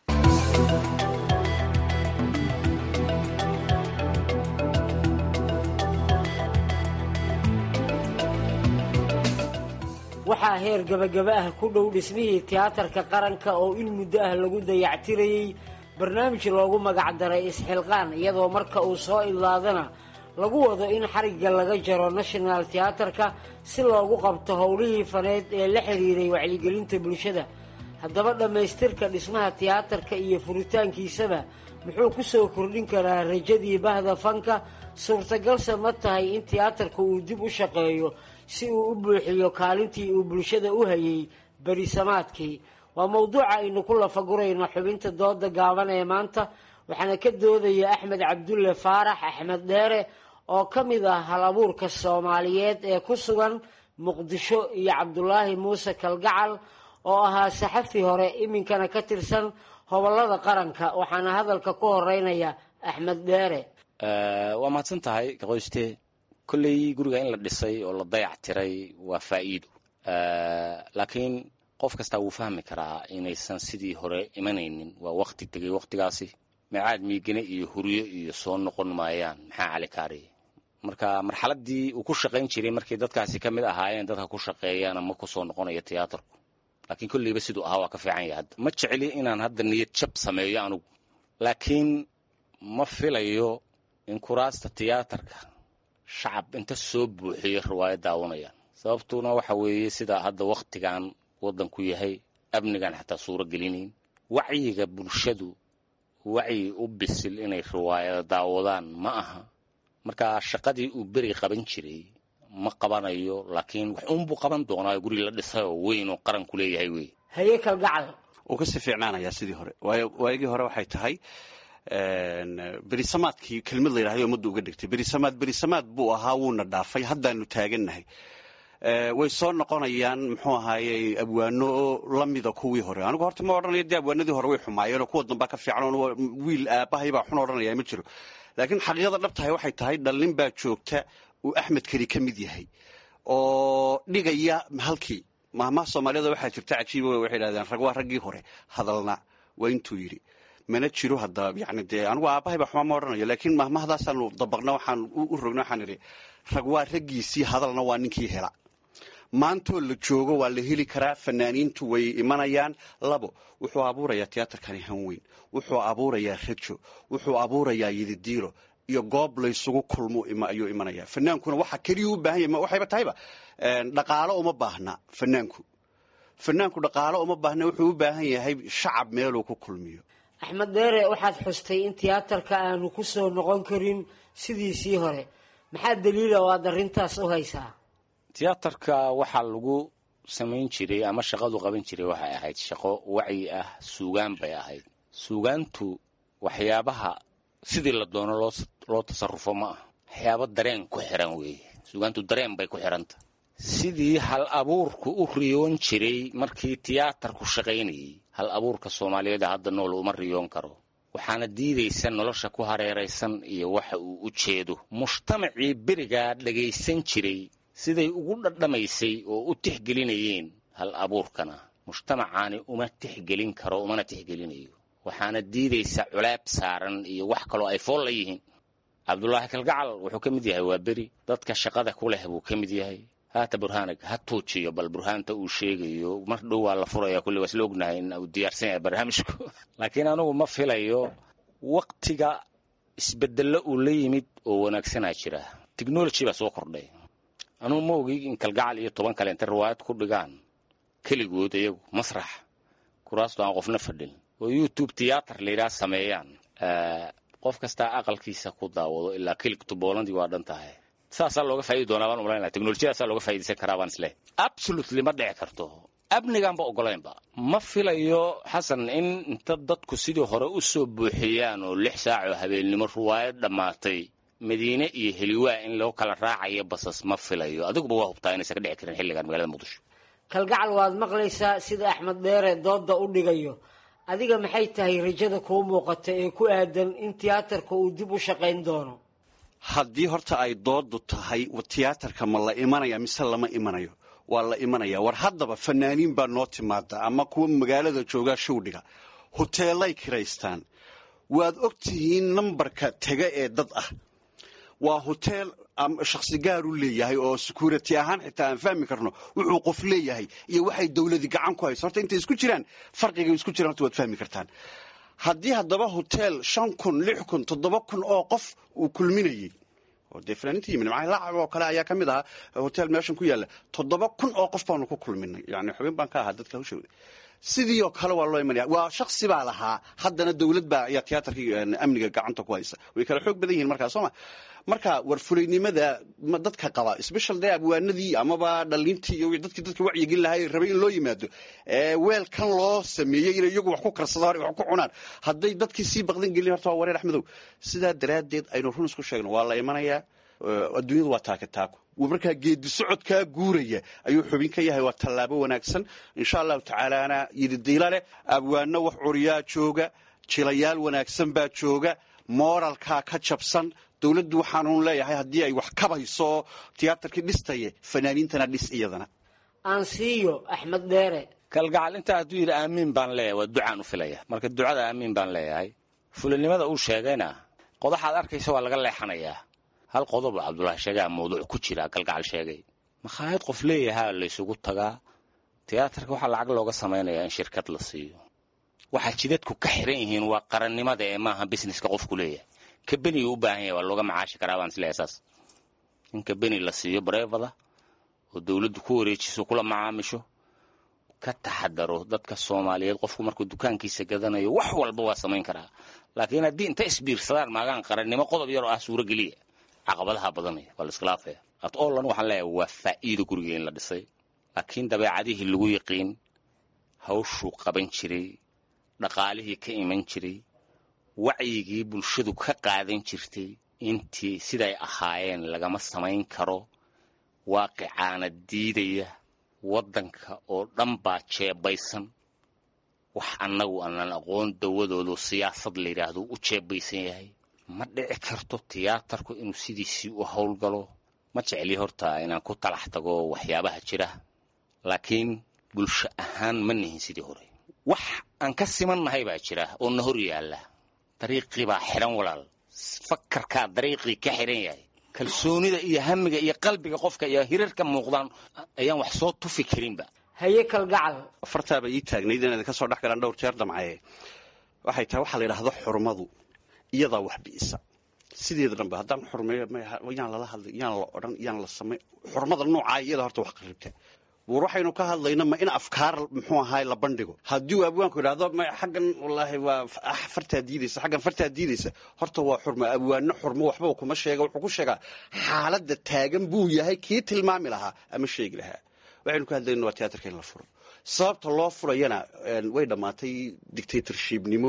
waxaa heer gabagaba ah ku dhow dhismihii tiyaatarka qaranka oo in muddo ah lagu dayactirayey barnaamij loogu magacdaray isxilqaan iyadoo marka uu soo idlaadana lagu wado in xarigga laga jaro national tiyaatarka si loogu qabto howlihii faneed ee la xiriiray wacyigelinta bulshada haddaba dhammaystirka dhismaha tiyaatarka iyo furitaankiisaba muxuu ku soo kordhin karaa rajadii bahda fanka suurtagalse ma tahay in tiyaatarka uu dib u shaqeeyo si uu u buuxiyo kaalintii uu bulshada u hayay berisamaadkii waa mowduuca aynu ku lafagurayno xubinta dooda gaaban ee maanta waxaana ka doodaya axmed cabdulle faarax axmed dheere oo ka mid ah hal abuurka soomaaliyeed ee ku sugan muqdisho iyo cabdulaahi muuse kalgacal oo ahaa saxafi hore iminkana ka tirsan hobolada qaranka waxaana hadalka ku horeynaya axmed dheere waa mahadsan tahay kaqoyste kolley guriga in la dhisay oo la dayac tiray waa faa'iido laakiin qof kastaa wuu fahmi karaa inaysan sidii hore imanaynin waa wakti tegay waktigaasi meecaad miigane iyo huryo iyo soo noqon maayaan maxaa cali kaariye marka marxaladii uu ku shaqayn jiray markay dadkaasi ka mid ahaayeen dadka ku shaqeeyana ma ku soo noqonayo tiyaatarku laakiin kolleyba siduu ahaa waa ka fiican yahay hadda ma jecli inaan hadda niyad jab sameeyo anugu laakiin ma filayo in kuraasta tiyaatarka shacab inta soo buuxiyo riwaayad daawanayaan sababtuna waxa weeye sida hadda wakhtigan waddanku yahay amnigan xataa suuro gelinayn wacyiga bulshadu wacyi u bisil inay riwaayada daawadaan ma aha marka shaqadii uu beri qaban jiray ma qabanayo laakiin wax uunbuu qaban doonaa guri la dhisay oo weyn oo qaranku leeyahay wey haye kalgacal wuu kasii fiicnaanayaa sidii hore waayo waagii hore waxay tahay berisamaadkii kelmad la yidhahday ummadda uga dhigtay berisamaad berisamaad buu ahaa wuuna dhaafay haddaanu taagannahay way soo noqonayaan muxuu ahaaye abwaano lamida kuwii hore anigu horta ma odhanayo dee abwaanadii hore way xumaayeenoo kuwa dambaa ka fiican wiil aabahay baa xun odhanaya ma jiro laakiin xaqiiqada dhabtahay waxay tahay dhallin baa joogta uu axmed keli ka mid yahay oo dhigaya halkii mahmaha soomaaliyada waxaa jirta cajiiba waxay dhahdeen rag waa raggii hore hadalna waa intuu yidhi mana jiro hadda yani dee anigu aabahay baa xumaa ma odhanayo laakiin mahmahadaasaanu dabaqna waxaan u rogna waxaan idhi rag waa raggiisii hadalna waa ninkii hela maantoo la joogo waa la heli karaa fanaaniintu way imanayaan labo wuxuu abuurayaa tiyaatarkani hanweyn wuxuu abuurayaa rajo wuxuu abuurayaa yididiiro iyo goob laysugu kulmo ayuu imanayaa fanaankuna waxa keliya u baahan yahy waxayba tahayba dhaqaalo uma baahna fanaanku fanaanku dhaqaalo uma baahna wuxuu u baahan yahay shacab meeluu ku kulmiyo axmed deere waxaad xustay in tiyaatarka aanu ku soo noqon karin sidiisii hore maxaa daliila oo aad arrintaas u haysaa tiyaatarka waxaa lagu samayn jiray ama shaqadu qaban jiray waxay ahayd shaqo wacyi ah suugaan bay ahayd suugaantu waxyaabaha sidii la doono loo tasarufo ma ah waxyaabo dareen ku xiran weeye suugaantu dareen bay ku xiranta sidii hal abuurku u riyoon jiray markii tiyaatarku shaqaynayay hal abuurka soomaaliyeed hadda nool uma riyoon karo waxaana diidaysa nolosha ku hareeraysan iyo waxa uu u jeedo mujtamacii berigaa dhagaysan jiray siday ugu dhadhamaysay oo u tixgelinayeen hal abuurkana mujtamacaani uma tixgelin karo umana tixgelinayo waxaana diidaysa culaab saaran iyo wax kaloo ay fool la yihiin cabdulaahi kalgacal wuxuu ka mid yahay waa beri dadka shaqada ku leh buu ka mid yahay haata burhanig ha tuujiyo bal burhaanta uu sheegayo mar dhow waa la furaya kulli waa isla ognahay in uu diyaarsan yahay barnaamijku laakiin anigu ma filayo waktiga isbedello uu la yimid oo wanaagsanaa jira technology baa soo kordhay anugu ma ogi in kalgacal iyo toban kale intay riwaayad ku dhigaan keligood iyagu masrax kuraasto aan qofna fadhin oo youtube tiyaatar layidhaha sameeyaan qof kastaa aqalkiisa ku daawado ilaa kiligtu boolandii waa dhan tahay saasaa looga faa'idi doonaa baan umalaynaya teknolojiyadaasaa looga faa'iidaysan karaa baan isleh absolutely ma dhici karto amnigaanba ogolaynba ma filayo xasan in inta dadku sidii hore u soo buuxiyaan oo lix saac oo habeennimo ruwaayad dhammaatay madiine iyo heliwaa in loo kala raacayo basas ma filayo adiguba waa hubtaa inaysan ka dhici karin xilligan magaalada muqdisho kalgacal waad maqlaysaa sida axmed dheere doodda u dhigayo adiga maxay tahay rajada kuu muuqata ee ku aadan in tiyaatarka uu dib u shaqayn doono haddii horta ay doodu tahay tiyaatarka ma la imanaya mise lama imanayo waa la imanaya war haddaba fanaaniin baa noo timaada ama kuwa magaalada joogaa showdhiga hoteelay kiraystaan waad og tihiin nambarka tega ee dad ah waa hoteel shakhsi gaar u leeyahay oo security ahaan xitaa aan fahmi karno wuxuu qof leeyahay iyo waxay dowladi gacan ku hayso horta intay isku jiraan farqigay isku jiraan horta waad fahmi kartaan haddii haddaba hoteel shan kun lix kun toddoba kun oo qof uu kulminayey oo dee fanaaniinta yimid macay lacag oo kale ayaa ka mid ahaa hotel meeshan ku yaalla toddoba kun oo qof baanu ku kulminay yani xubin baan ka ahaa dadka hawshooda sidii oo kale waa loo imanaya waa shaksi baa lahaa haddana dowlad baa ayaa tiyaatarkii amniga gacanta ku haysa way kala xoog badan yihiin markaa sooma marka warfulaynimada dadka qaba special day abwaanadii amaba dhalintii iyo dadkii dadka wacyigin lahay rabay in loo yimaado weelkan loo sameeyey inay iyagu wax ku karsadaan wax ku cunaan hadday dadkii sii baqdan gelin horta waa wareer axmedow sidaa daraaddeed aynu run isku sheegno waa la imanayaa adduunyadu waa taaka taako markaa geedi socodkaa guuraya ayuu xubin ka yahay waa tallaabo wanaagsan insha allahu tacaalaana yididila leh abwaano wax curiyaa jooga jilayaal wanaagsan baa jooga mooralkaa ka jabsan dowladdu waxaanuun leeyahay haddii ay wax kabayso tiyaatarkii dhistaye fanaaniintana dhis iyadana aan siiyo axmed dheere kalgacal intaa hadduu yidhi aamiin baan leeyahay waa ducaan u filaya marka ducada aamiin baan leeyahay fulinimada uu sheegayna qodaxaad arkaysa waa laga leexanayaa hal qodob cabdulaahi sheegaa mawduuc ku jira galgacal sheegay makhaayad qof leeyahaa laysugu tagaa tiyaatarka waxaa lacag looga samaynayaa in shirkad la siiyo waxaa jidadku ka xiran yihiin waa qarannimada ee maaha busineska qofku leeyahay kabeniga u baahan yahay waa looga macaashi karaa baan isleeyahay saas in kabeni la siiyo bareefada oo dowladdu ku wareejiso kula macaamisho ka taxadaro dadka soomaaliyeed qofku markuu dukaankiisa gadanayo wax walba waa samayn karaa laakiin haddii inta isbiirsadaan maagaan qarannimo qodob yaroo ah suurogeliya caqabadaha badanaya waa la iskhilaafaya at ollan waxaan leeyahay waa faa'iido guriga in la dhisay laakiin dabeecadihii lagu yaqiin hawshuu qaban jiray dhaqaalihii ka iman jiray wacyigii bulshadu ka qaadan jirtay intii siday ahaayeen lagama samayn karo waaqicaana diidaya waddanka oo dhan baa jeebaysan wax annagu aanan aqoon dawadoodu siyaasad la yidhaahdo u jeebaysan yahay ma dhici karto tiyaatarku inuu sidiisii u howlgalo ma jecli horta inaan ku talax tago waxyaabaha jira laakiin bulsho ahaan ma nihin sidii hore wax aan ka simannahay baa jira oo na hor yaalla dariiqii baa xidhan walaal fakarkaa dariiqii ka xidhan yahay kalsoonida iyo hamiga iyo qalbiga qofka iyo hirarka muuqdaan ayaan wax soo tufi karinba haye kalgacal afartaaba ii taagnayd inaad ka soo dhex galaan dhowr jeer damcaye waxay tahay waxaa la yidhaahdo xurmadu iyadaa wax bi'isa sideeda dhanba haddaan xurmeeyo yaan lala hadlay yaan la odhan yaan la samay xurmada noocaa iyada horta wax qaribta war waxaynu ka hadlayna ma in afkaar muxuu ahaay la bandhigo haddii uu abwaanku idhaahdo ma xaggan wallaahi waa fartaa diidaysa xaggan fartaa diidaysa horta waa xurmo abwaano xurmo waxba kuma sheega wuxuu ku sheegaa xaaladda taagan buu yahay kii tilmaami lahaa ama sheegi lahaa waxaynu ka hadlayna waa tiyaatarka in la furo sababta loo furayana way dhammaatay dictatorshipnimo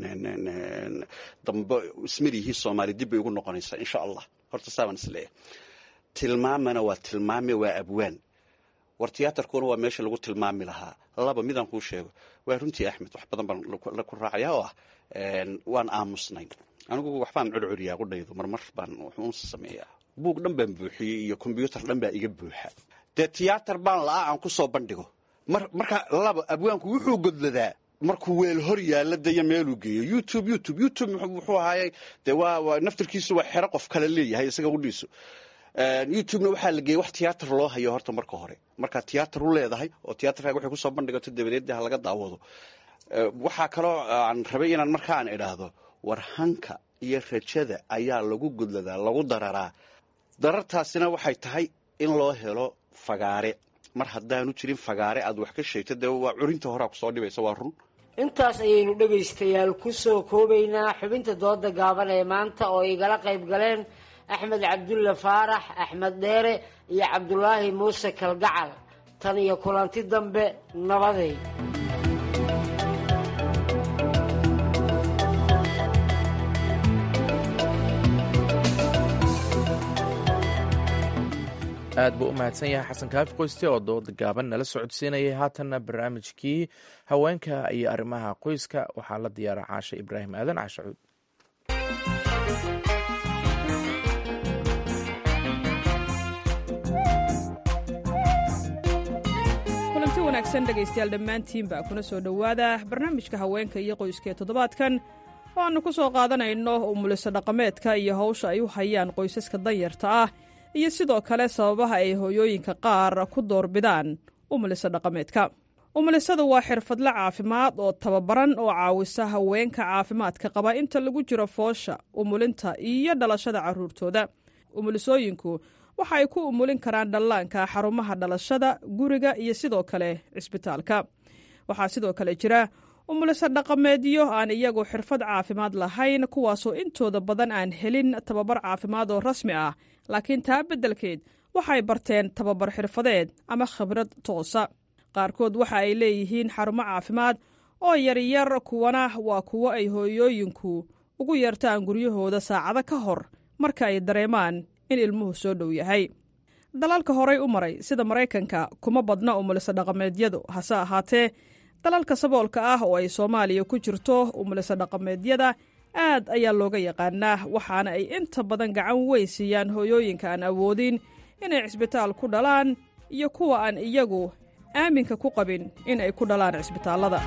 dambe ismarihii soomaali dib bay ugu noqonaysaa insha allah horta saabaan isleeyahay tilmaamana waa tilmaame waa abwaan war tiyaatarkuna waa meesha lagu tilmaami lahaa laba midaan kuu sheego waa runtii axmed wax badan baan ku raacaya oo ah waan aamusnay anigu waxbaan curcuriyaa qudhaydu marmar baan wuxuun sameeyaa buug dhan baan buuxiyey iyo kombyuutar dhan baa iga buuxa dee tiyaatar baan la'aa aan ku soo bandhigo marka laba abwaanku wuxuu godladaa markuu weel hor yaalla daya meeluu geeyo youtube youtube youtube muxuu ahaayey dee waa naftarkiisu waa xero qof kale leeyahay isaga udhiiso youtubena waxaa la geeyey wax tiyaatar loo hayo horta marka hore markaa tiyaatar u leedahay oo tiyaatarkaaga waxay kusoo bandhigato dabadeed ha laga daawado waxaa kaloo aan rabay inaan markaan idhaahdo war hanka iyo rajada ayaa lagu gudladaa lagu dararaa darartaasina waxay tahay in loo helo fagaare mar haddaanu jirin fagaare aad wax ka sheegto dee waa curinta horaa kusoo dhibaysa waa run intaas ayaynu dhegaystayaal ku soo koobaynaa xubinta dooda gaaban ee maanta oo igala qayb galeen axmed cabdulle faarax axmed dheere iyo cabdulaahi muuse kalgacal tan iyo kulanti dambe nabaday aad buu u mahadsan yahay xasan kaafi qoyste oo dooda gaaban nala socodsiinayay haatanna barnaamijkii haweenka iyo arrimaha qoyska waxaa la diyaara caashe ibraahim aadan caashe cuud kulanti wanaagsan dhegaystayaal dhammaantiinba kuna soo dhowaada barnaamijka haweenka iyo qoyska ee toddobaadkan oo aannu ku soo qaadanayno umuliso dhaqameedka iyo hawsha ay u hayaan qoysaska danyarta ah iyo sidoo kale sababaha ay hooyooyinka qaar ku doorbidaan umuliso dhaqameedka umulisadu waa xirfadle caafimaad oo tababaran oo caawisa haweenka caafimaadka qaba inta lagu jiro foosha umulinta iyo dhalashada carruurtooda umulisooyinku waxa ay ku umulin karaan dhallaanka xarumaha dhalashada guriga iyo sidoo kale cisbitaalka waxaa sidoo kale jira umuliso dhaqameedyo aan iyagu xirfad caafimaad lahayn kuwaasoo intooda badan aan helin tababar caafimaad oo rasmi ah laakiin taa beddelkeed waxay barteen tababar xirfadeed ama khibrad toosa qaarkood waxa ay leeyihiin xarumo caafimaad oo yaryar kuwana waa kuwo ay hooyooyinku ugu yeertaan guryahooda saacado ka hor marka ay dareemaan in ilmuhu soo dhow yahay dalalka horay u maray sida maraykanka kuma badna umuliso dhaqameedyadu hase ahaatee dalalka saboolka ah oo ay soomaaliya ku jirto umuliso dhaqameedyada aad ayaa looga yaqaanaa waxaana ay inta badan gacan weyn siiyaan hooyooyinka aan awoodin inay cisbitaal ku dhalaan iyo kuwa aan iyagu aaminka ku qabin in ay ku dhalaan cisbitaallada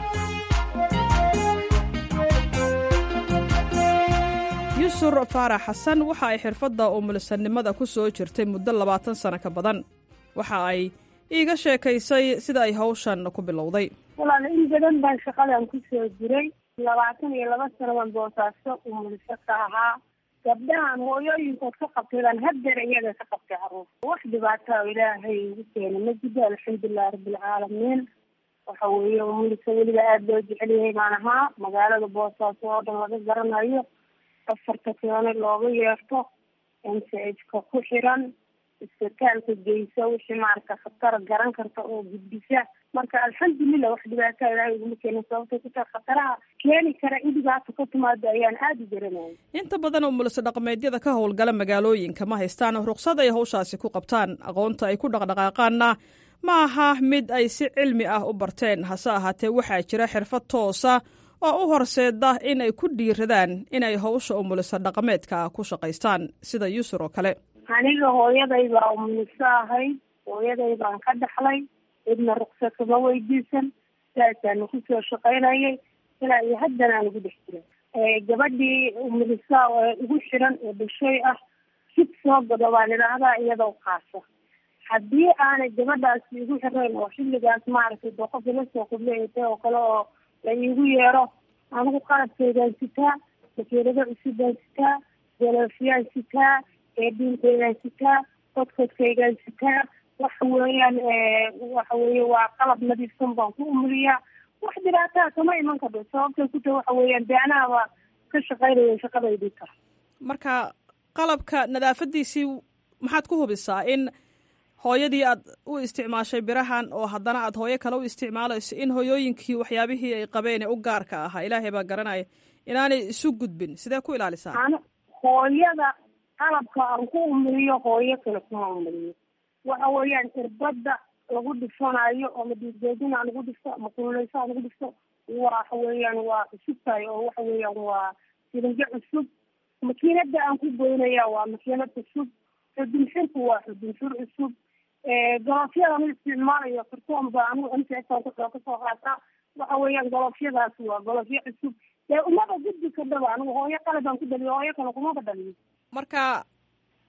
yusur faarax xasan waxa ay xirfadda umulisanimada ku soo jirtay muddo labaatan sano ka badan waxa ay iiga sheekaysay sida ay hawshan ku bilowday walaal in badan baan shaqadan ku soo jiray labaatan iyo laba sano baan boosaaso umuliso ka ahaa gabdhahan hooyooyinkood ka qabtay baan haddeer iyaga ka qabtay caruur wax dhibaata oo ilaahay igu keena ma jiro alxamdulilahi rabbilcaalamiin waxa weeye umuliso weliba aada loo jecel yahay baan ahaa magaalada boosaaso oo dhan laga garanayo afarta keeno looga yeerto m c h ka ku xiran isbitaalka geysa wixii maarata khatar garan karta oo gudbisa marka alxamdulilah wax dhibaataa ilaahay iguma keenin sababtay ku tahay khataraha keeni kara in dhibaata ka timaado ayaan aada u garanayay inta badan umuliso dhaqameedyada ka howlgala magaalooyinka ma haystaan ruqsad ay hawshaasi ku qabtaan aqoonta ay ku dhaqdhaqaaqaanna ma aha mid ay si cilmi ah u barteen hase ahaatee waxaa jira xirfad toosa oo u horseeda in ay ku dhiiradaan inay hawsha umuliso dhaqameedka ku shaqaystaan sida yusur oo kale aniga hooyaday baa umuliso ahayd hooyaday baan ka dhaxlay cidna ruqsad kama weydiisan saasaanu kusoo shaqaynayay ilaa iyo haddana aan ugu dhex jiray gabadhii umuliso ugu xiran oo dhashay ah sid soo gado baan idhaahdaa iyadoo qaasa haddii aanay gabadhaasi igu xirayn oo xilligaas maaragtay dee qof ila soo qubleeytay oo kale oo la iigu yeero anigu qalabkeydaan sitaa makiinado cusubaan sitaa galoofyaan sitaa eedhiinkeydaan sitaa kodkodkaygaan sitaa waxa weeyaan waxa weeye waa qalab nadiifsan baan ku umuliyaa wax dhibaataa kama iman kardo sababtay ku tahay waxa weeyaan de anaaba ka shaqaynaya shaqadaydii kara marka qalabka nadaafadiisii maxaad ku hubisaa in hooyadii aad u isticmaashay birahan oo haddana aad hooyo kale u isticmaalayso in hooyooyinkii waxyaabihii ay qabeen ee u gaarka ahaa ilaahay baa garanaya inaanay isu gudbin sidee ku ilaalisaa an hooyada qalabka aan ku umuliyo hooyo kale kuma umuliyo waxa weeyaan irbada lagu dhifanayo oo madiigeedin aan ugu dhifto ama kululeyso aan ugu dhifto waxa weeyaan waa cusub tahay oo waxa weeyaan waa sirinjo cusub makiinada aan ku goynaya waa makiinad cusub xudunxirku waa xudunxir cusub galoofyada ma isticmaalayo kartoon ba anigu msaan kasoo qaataa waxa weeyaan galoofyadaas waa galoofyo cusub dee umaba gudbi kadhaba anigu hooyo kale baan ku dhaliyo hooyo kale kumaba dhaliyo marka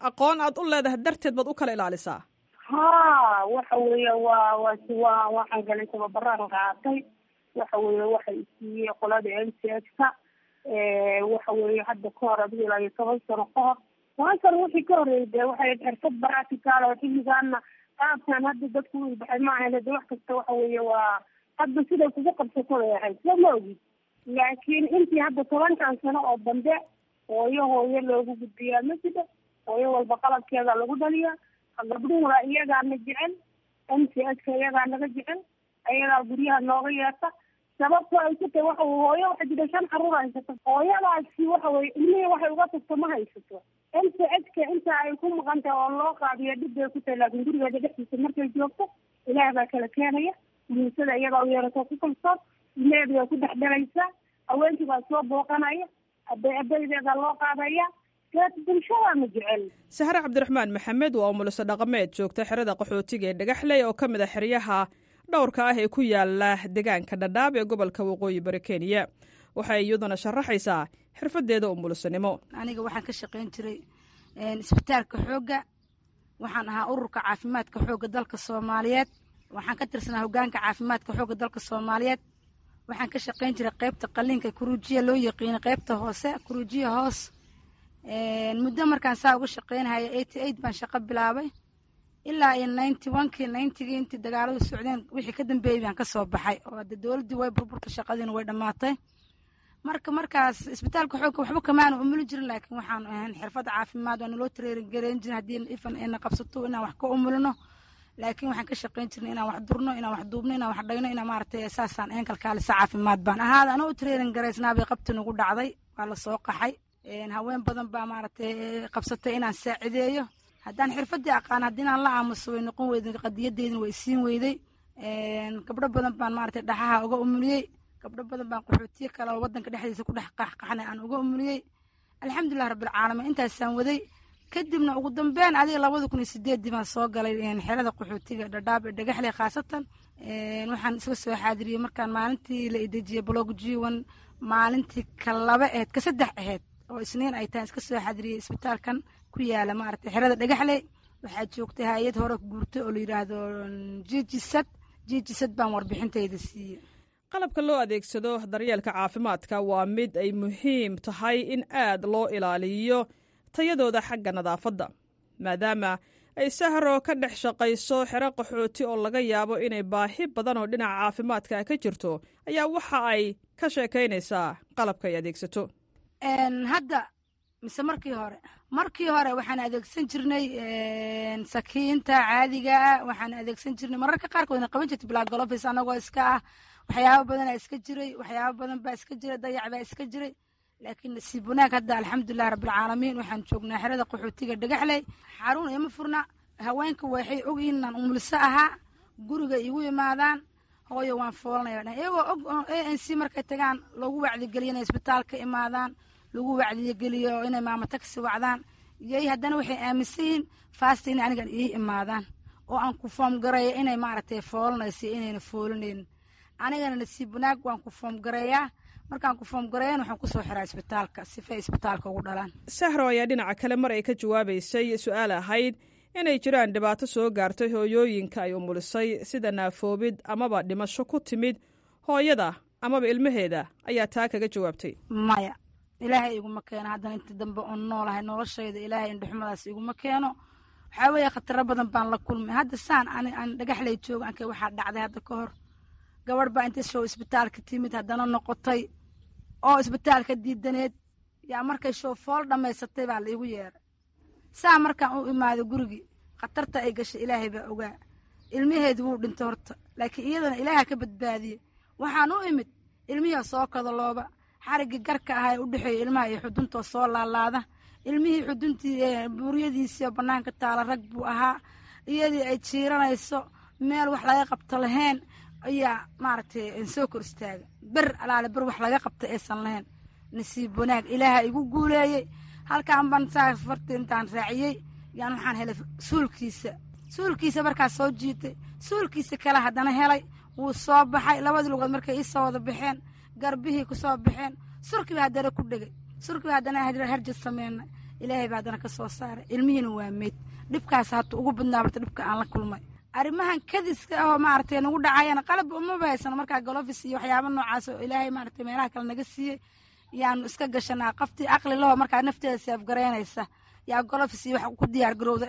aqoon aad u leedahay darteed baad u kala ilaalisaa ha waxa weeye waa waa waa waxaan galay tababaraan qaatay waxa weeye waxay isiiyey qolada m c h ka waxa weeye hadda ka hor adiga ilaa iyo toban sano ka hor toban sano wixii ka horeeyay dee waxay xirfad baratical oo xilligaana qaabkan hadda dadku u baxay ma ahayn de wax kasta waxa weeye waa hadda siday kugu qabsato bay ahayd soo ma ogid laakiin intii hadda tobankan sano oo dambe hooyo hooyo loogu gudbiyaa ma jiro hooyo walba qalabkeeda lagu dhaliyaa gabdhuhuna iyagaana jecel m c h ka iyagaa naga jecel ayagaa guryaha nooga yeerta sababto ay ku tahay waxa weye hooyo waxa jira shan caruur haysato hooyadaasi waxa weye ilmihii waxay uga tagto ma haysato m c h ka inta ay ku maqan tahay oo loo qaadiyo dhib bay ku tahay laakiin gurigeeda dhexdiisa markay joogto ilaah baa kala keenaya muusada iyagaa u yeerato ku kalsoon ilmeheeda way ku dhex dhalaysaa haweenkii baa soo booqanaya abay abaydeeda loo qaadaya bulshada ma jecel sahre cabdiraxmaan maxamed waa umuliso dhaqameed joogta xerada qaxootiga ee dhagaxley oo ka mid a xeryaha dhowrka ah ee ku yaala deegaanka dhadhaab ee gobolka waqooyi bari kenya waxay iyaduna sharaxaysaa xirfadeeda umulisanimo aniga waxaan ka shaqayn jiray isbitaalka xoogga waxaan ahaa ururka caafimaadka xoogga dalka soomaaliyeed waxaan ka tirsanaa hogaanka caafimaadka xoogga dalka soomaaliyeed waxaan ka shaqayn jiray qaybta qaliinka kuruujiya loo yaqiina qaybta hoose kuruujiya hoos muddo markaan saa uga shaqaynahaya eighty eight baan shaqo bilaabay ilaa iyo ninety onekii ninetygii intii dagaaladu socdeen wixii ka dambeeyey baan ka soo baxay oo hadde dowladdii way burburta shaqadiina way dhammaatay marka markaas isbitaalka xoogga waxba kamaanu umuli jirin laakiin waxaan ahayn xirfad caafimaad waa naloo tareerin gareyn jirin haddii ifan ayna qabsato inaan wax ka umulino laakiin waxaan ka shaqayn jirnay inaan wax durno inaan wax duubno inaan wax dhayno inaan maaragtay saasaan ahayn kalkaalisa caafimaad baan ahaada anoo u tareerin garaysnaabay qabti nagu dhacday waa la soo qaxay haween badan baa maaragtay qabsatay inaan saacideeyo haddaan xirfadii aqaan haddii inaan la aamuso way noqon weyday qadiyadeydina way isiin weyday gabdho badan baan maaragtay dhaxaha uga umuliyey gabdho badan baan qaxootiye kale oo wadanka dhexdiisa ku dhex qaxqaxnay aan uga umuliyey alxamdulilah rabbilcaalamiin intaasaan waday kadibna ugu dambeyn adiga labada kun iyo sideeddii baan soo galay xerada qaxootiga dhadhaab ee dhagaxley khaasatan waxaan iska soo xaadiriyey markaan maalintii la idejiyey blog jiwan maalintii ka laba aheyd ka saddex aheyd oo isniin ay tahay iska soo xadiriyey isbitaalkan ku yaala maaragtay xerada dhagaxley waxaa joogtay hay-ad hore guurtay oo la yidhaahdo jijisad jijisad baan warbixintayda siiyey qalabka loo adeegsado daryeelka caafimaadka waa mid ay muhiim tahay in aad loo ilaaliyo tayadooda xagga nadaafadda maadaama ay sahro ka dhex shaqayso xero qaxooti oo laga yaabo inay baahi badan oo dhinaca caafimaadka ka jirto ayaa waxa ay ka sheekaynaysaa qalabka ay adeegsato hadda mise markii hore markii hore waxaan adeegsan jirnay sakiinta caadiga ah waxaan adeegsan jirnay mararka qaarkoodna qaban jirtay blagolofis anagoo iska ah waxyaabo badanaa iska jiray waxyaabo badan baa iska jiray dayac baa iska jiray laakiin nasiib wanaag hadda alxamdulilah rabbilcaalamiin waxaan joognaa xerada qaxootiga dhagaxley xarun ima furna haweenka waxay ogyihiin inaan umulso ahaa guriga igu imaadaan hooyo waan foolanaya iyagoo og a n c markay tagaan lagu wacdigeliyo inay isbitaalka imaadaan lagu wacdigeliyo inay maamo tagsi wacdaan yay haddana waxay aaminsan yihiin faasta inay anigan ii imaadaan oo aan ku foom gareeyo inay maaragtay foolanayso inayna foolanaynin anigana nasiib wanaag waan ku foom gareeyaa markaan ku foom gareeyan waxaan kusoo xiraa isbitaalka sifay isbitaalka ugu dhalaan sahro ayaa dhinaca kale mar ay ka jawaabaysay su-aal ahayd inay jiraan dhibaato soo gaartay hooyooyinka ay umulisay sida naafoobid amaba dhimasho ku timid hooyada amaba ilmaheeda ayaa taa kaga jawaabtay maya ilaahay iguma keeno haddana inta dambe oon noolahay noloshayda ilaahay indhuxumadaas iguma keeno waxaa weeye khataro badan baan la kulmay hadda saan ani aan dhagaxlay joogo ankay waxaa dhacday hadda ka hor gabadh baa inta show isbitaalka timid haddana noqotay oo isbitaalka diidaneed yaa markay show fool dhammaysatay baa la igu yeeray saa markaan u imaaday gurigii khatarta ay gashay ilaahay baa ogaa ilmaheedu wuu dhintay horta laakiin iyadana ilaaha ka badbaadiyey waxaan u imid ilmihii soo kadalooba xariggii garka ahaa ee u dhexeeya ilmaha iyo xuduntoo soo laalaada ilmihii xuduntii buuryadiisii oo bannaanka taala rag buu ahaa iyadii ay jiiranayso meel wax laga qabto lahayn ayaa maaragtay soo kor istaaga ber alaale ber wax laga qabta aysan lahayn nasiib wanaag ilaaha igu guuleeyey halkaan baan saa farti intaan raaciyey yaan waxaan helay suulkiisa suulkiisa markaas soo jiitay suulkiisa kale haddana helay wuu soo baxay labadii lugood markay ii soo wada baxeen garbihii ku soo baxeen surkiiba haddana ku dhegay surkiiba haddana harjad sameynay ilaahay baa haddana ka soo saaray ilmihiina waa meyd dhibkaas hata ugu badnaa barta dhibka aan la kulmay arrimahan kadiska ahoo maaragtay nagu dhacayana qalab umaba haysano markaa golofis iyo waxyaaba noocaas oo ilaahay maaragtay meelaha kale naga siiyey yaanu iska gashanaa qaftii aqli laho markaa nafteeda seefgaraynaysa yaa golofis iyo wax ku diyaar garowda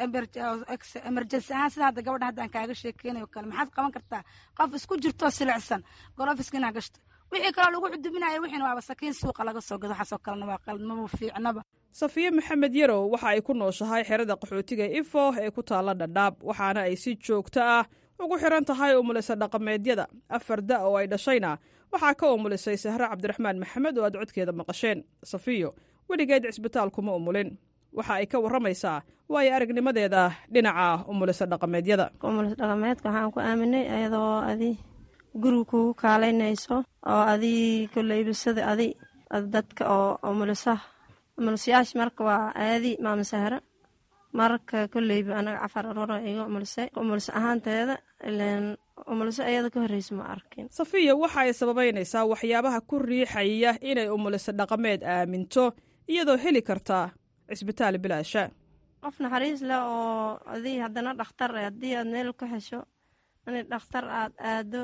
emergency ahaan sida hadda gabadha haddaan kaaga sheekeynayo kale maxaad qaban kartaa qof isku jirtoo silicsan golofiska inaa gashto wixii kaloo lagu cudubinayo wixiina waaba sakiin suuqa laga soo gado waxaasoo kalena waa qalad maba fiicnaba safiye maxamed yarow waxa ay ku nooshahay xerada qaxootiga ifo ee ku taalla dhadhaab waxaana ay si joogto ah ugu xiran tahay umulisa dhaqameedyada afar da oo ay dhashayna waxaa ka umulisay sahre cabdiraxmaan maxamed oo aad codkeeda maqasheen safiyo weligeed cisbitaal kuma umulin waxa ay ka warramaysaa waayo aragnimadeeda dhinaca umulisa dhaqameedyada umulis dhaqameedka waxaan ku aaminay ayadoo adi guriga kugu kaalaynayso oo adii koleybisada adi dadka oo umulisaha umulisayaasha marka waa aadi maama sahre marka koleyba anaga cafar arora iga umulisay umulis ahaanteeda ilen umuliso ayada ka horreysa ma arkin safiya waxa ay sababaynaysaa waxyaabaha ku riixaya inay umuliso dhaqameed aaminto iyadoo heli kartaa cisbitaal bilaasha qof naxariis leh oo adii haddana dhakhtar haddii aad meel ku hesho in dhakhtar aad aado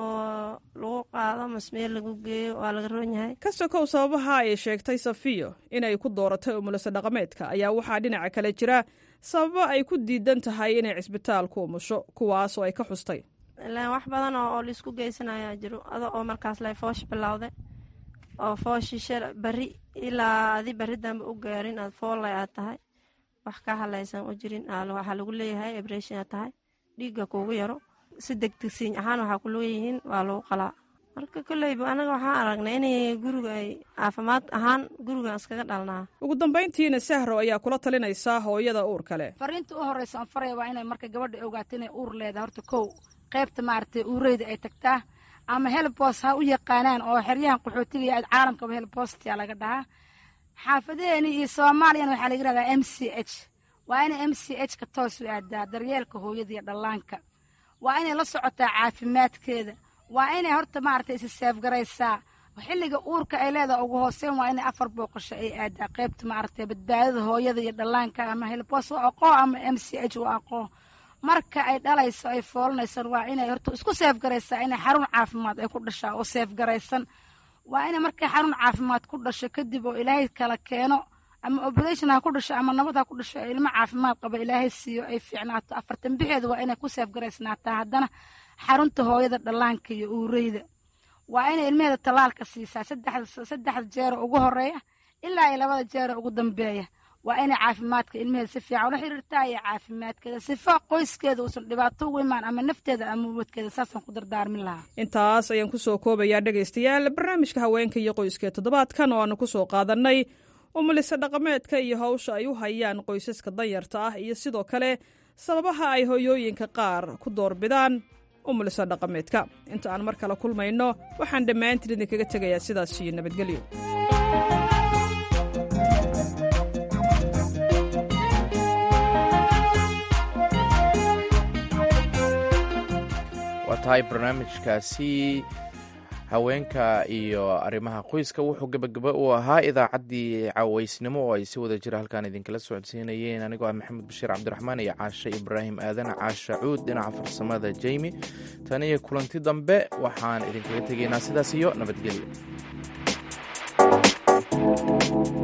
oo lagu qaado masmeel lagu geeyo waa laga roon yahay ka sokow sababaha ay sheegtay safiyo inay ku dooratay umuliso dhaqameedka ayaa waxaa dhinaca kale jira sababo ay ku diidan tahay inay cisbitaal ku umusho kuwaas oo ay ka xustay ilaan wax badan oo laisku geysanayaa jiro ado oo markaas lay foosh bilowday oo fooshisha bari ilaa adi bari dambe u gaarin aad foolay aad tahay wax ka halaysan u jirin waxaa lagu leeyahay ebreshin aad tahay dhiigga kuugu yaro si degdegsiin ahaan waxaa ku leeyihiin waa lagu qalaa marka koleyba anaga waxaan aragnay inay guriga ay caafimaad ahaan guriga iskaga dhalnaa ugu dambayntiina sahro ayaa kula talinaysaa hooyada uur kale fariinta u horeysa aan faraya waa inay marka gabadha ogaato inay uur leedahay horta kow qaybta maaragtay uureyda ay tagtaa ama helbos ha u yaqaanaan oo xeryahan qaxootiga iyo caalamkaba helbostia laga dhahaa xaafadeeni iyo soomaaliyana waxaa laga yihahdaa m c h waa inay m c h ka toos u aadaa daryeelka hooyada iyo dhallaanka waa inay la socotaa caafimaadkeeda waa inay horta maaragtay isi seefgaraysaa xilliga uurka ay leedaha ugu hooseyn waa inay afar booqasho ay aadaa qaybta maaragtay badbaadada hooyada iyo dhallaanka ama helbos u aqoo ama m c h u aqoo marka ay dhalayso ay foolanaysan waa inay horta isku seefgaraysaa inay xarun caafimaad ay ku dhashaa oo seefgaraysan waa inay markay xarun caafimaad ku dhasho kadib oo ilaahay kala keeno ama operation ha ku dhasho ama nabad ha ku dhasho ilmo caafimaad qaba ilaahay siiyo ay fiicnaato afartan bixeeda waa inay ku seefgaraysnaataa haddana xarunta hooyada dhallaanka iyo uureyda waa inay ilmaheeda tallaalka siisaa saddexda jeero ugu horeeya ilaa iyo labada jeero ugu dambeeya waa inay caafimaadka ilmaheeda si fiican ula xiriirtaa iyo caafimaadkeeda sifa qoyskeeda uusan dhibaato ugu imaan ama nafteeda ama ubadkeeda saasaan ku dardaarmin lahaa intaas ayaan ku soo koobayaa dhegaystayaal barnaamijka haweenka iyo qoyska toddobaadkan oo aanu ku soo qaadannay umulisa dhaqameedka iyo hawsha ay u hayaan qoysaska danyarta ah iyo sidoo kale sababaha ay hoyooyinka qaar ku doorbidaan umulisa dhaqameedka inta aan mar kale kulmayno waxaan dhammaantiin idinkaga tegayaa sidaas iyo nabadgelyo waa tahay barnaamijkaasi haweenka iyo arrimaha qoyska wuxuu gebagaba u ahaa idaacaddii caaweysnimo oo ay si wada jira halkaan idinkala socodsiinayeen anigoo ah maxamed bashiir cabdiraxmaan iyo caashe ibraahim aadan caasha cuud dhinaca farsamada jeymi tan iyo kulanti dambe waxaan idinkaga tegaynaa sidaas iyo nabadgelyo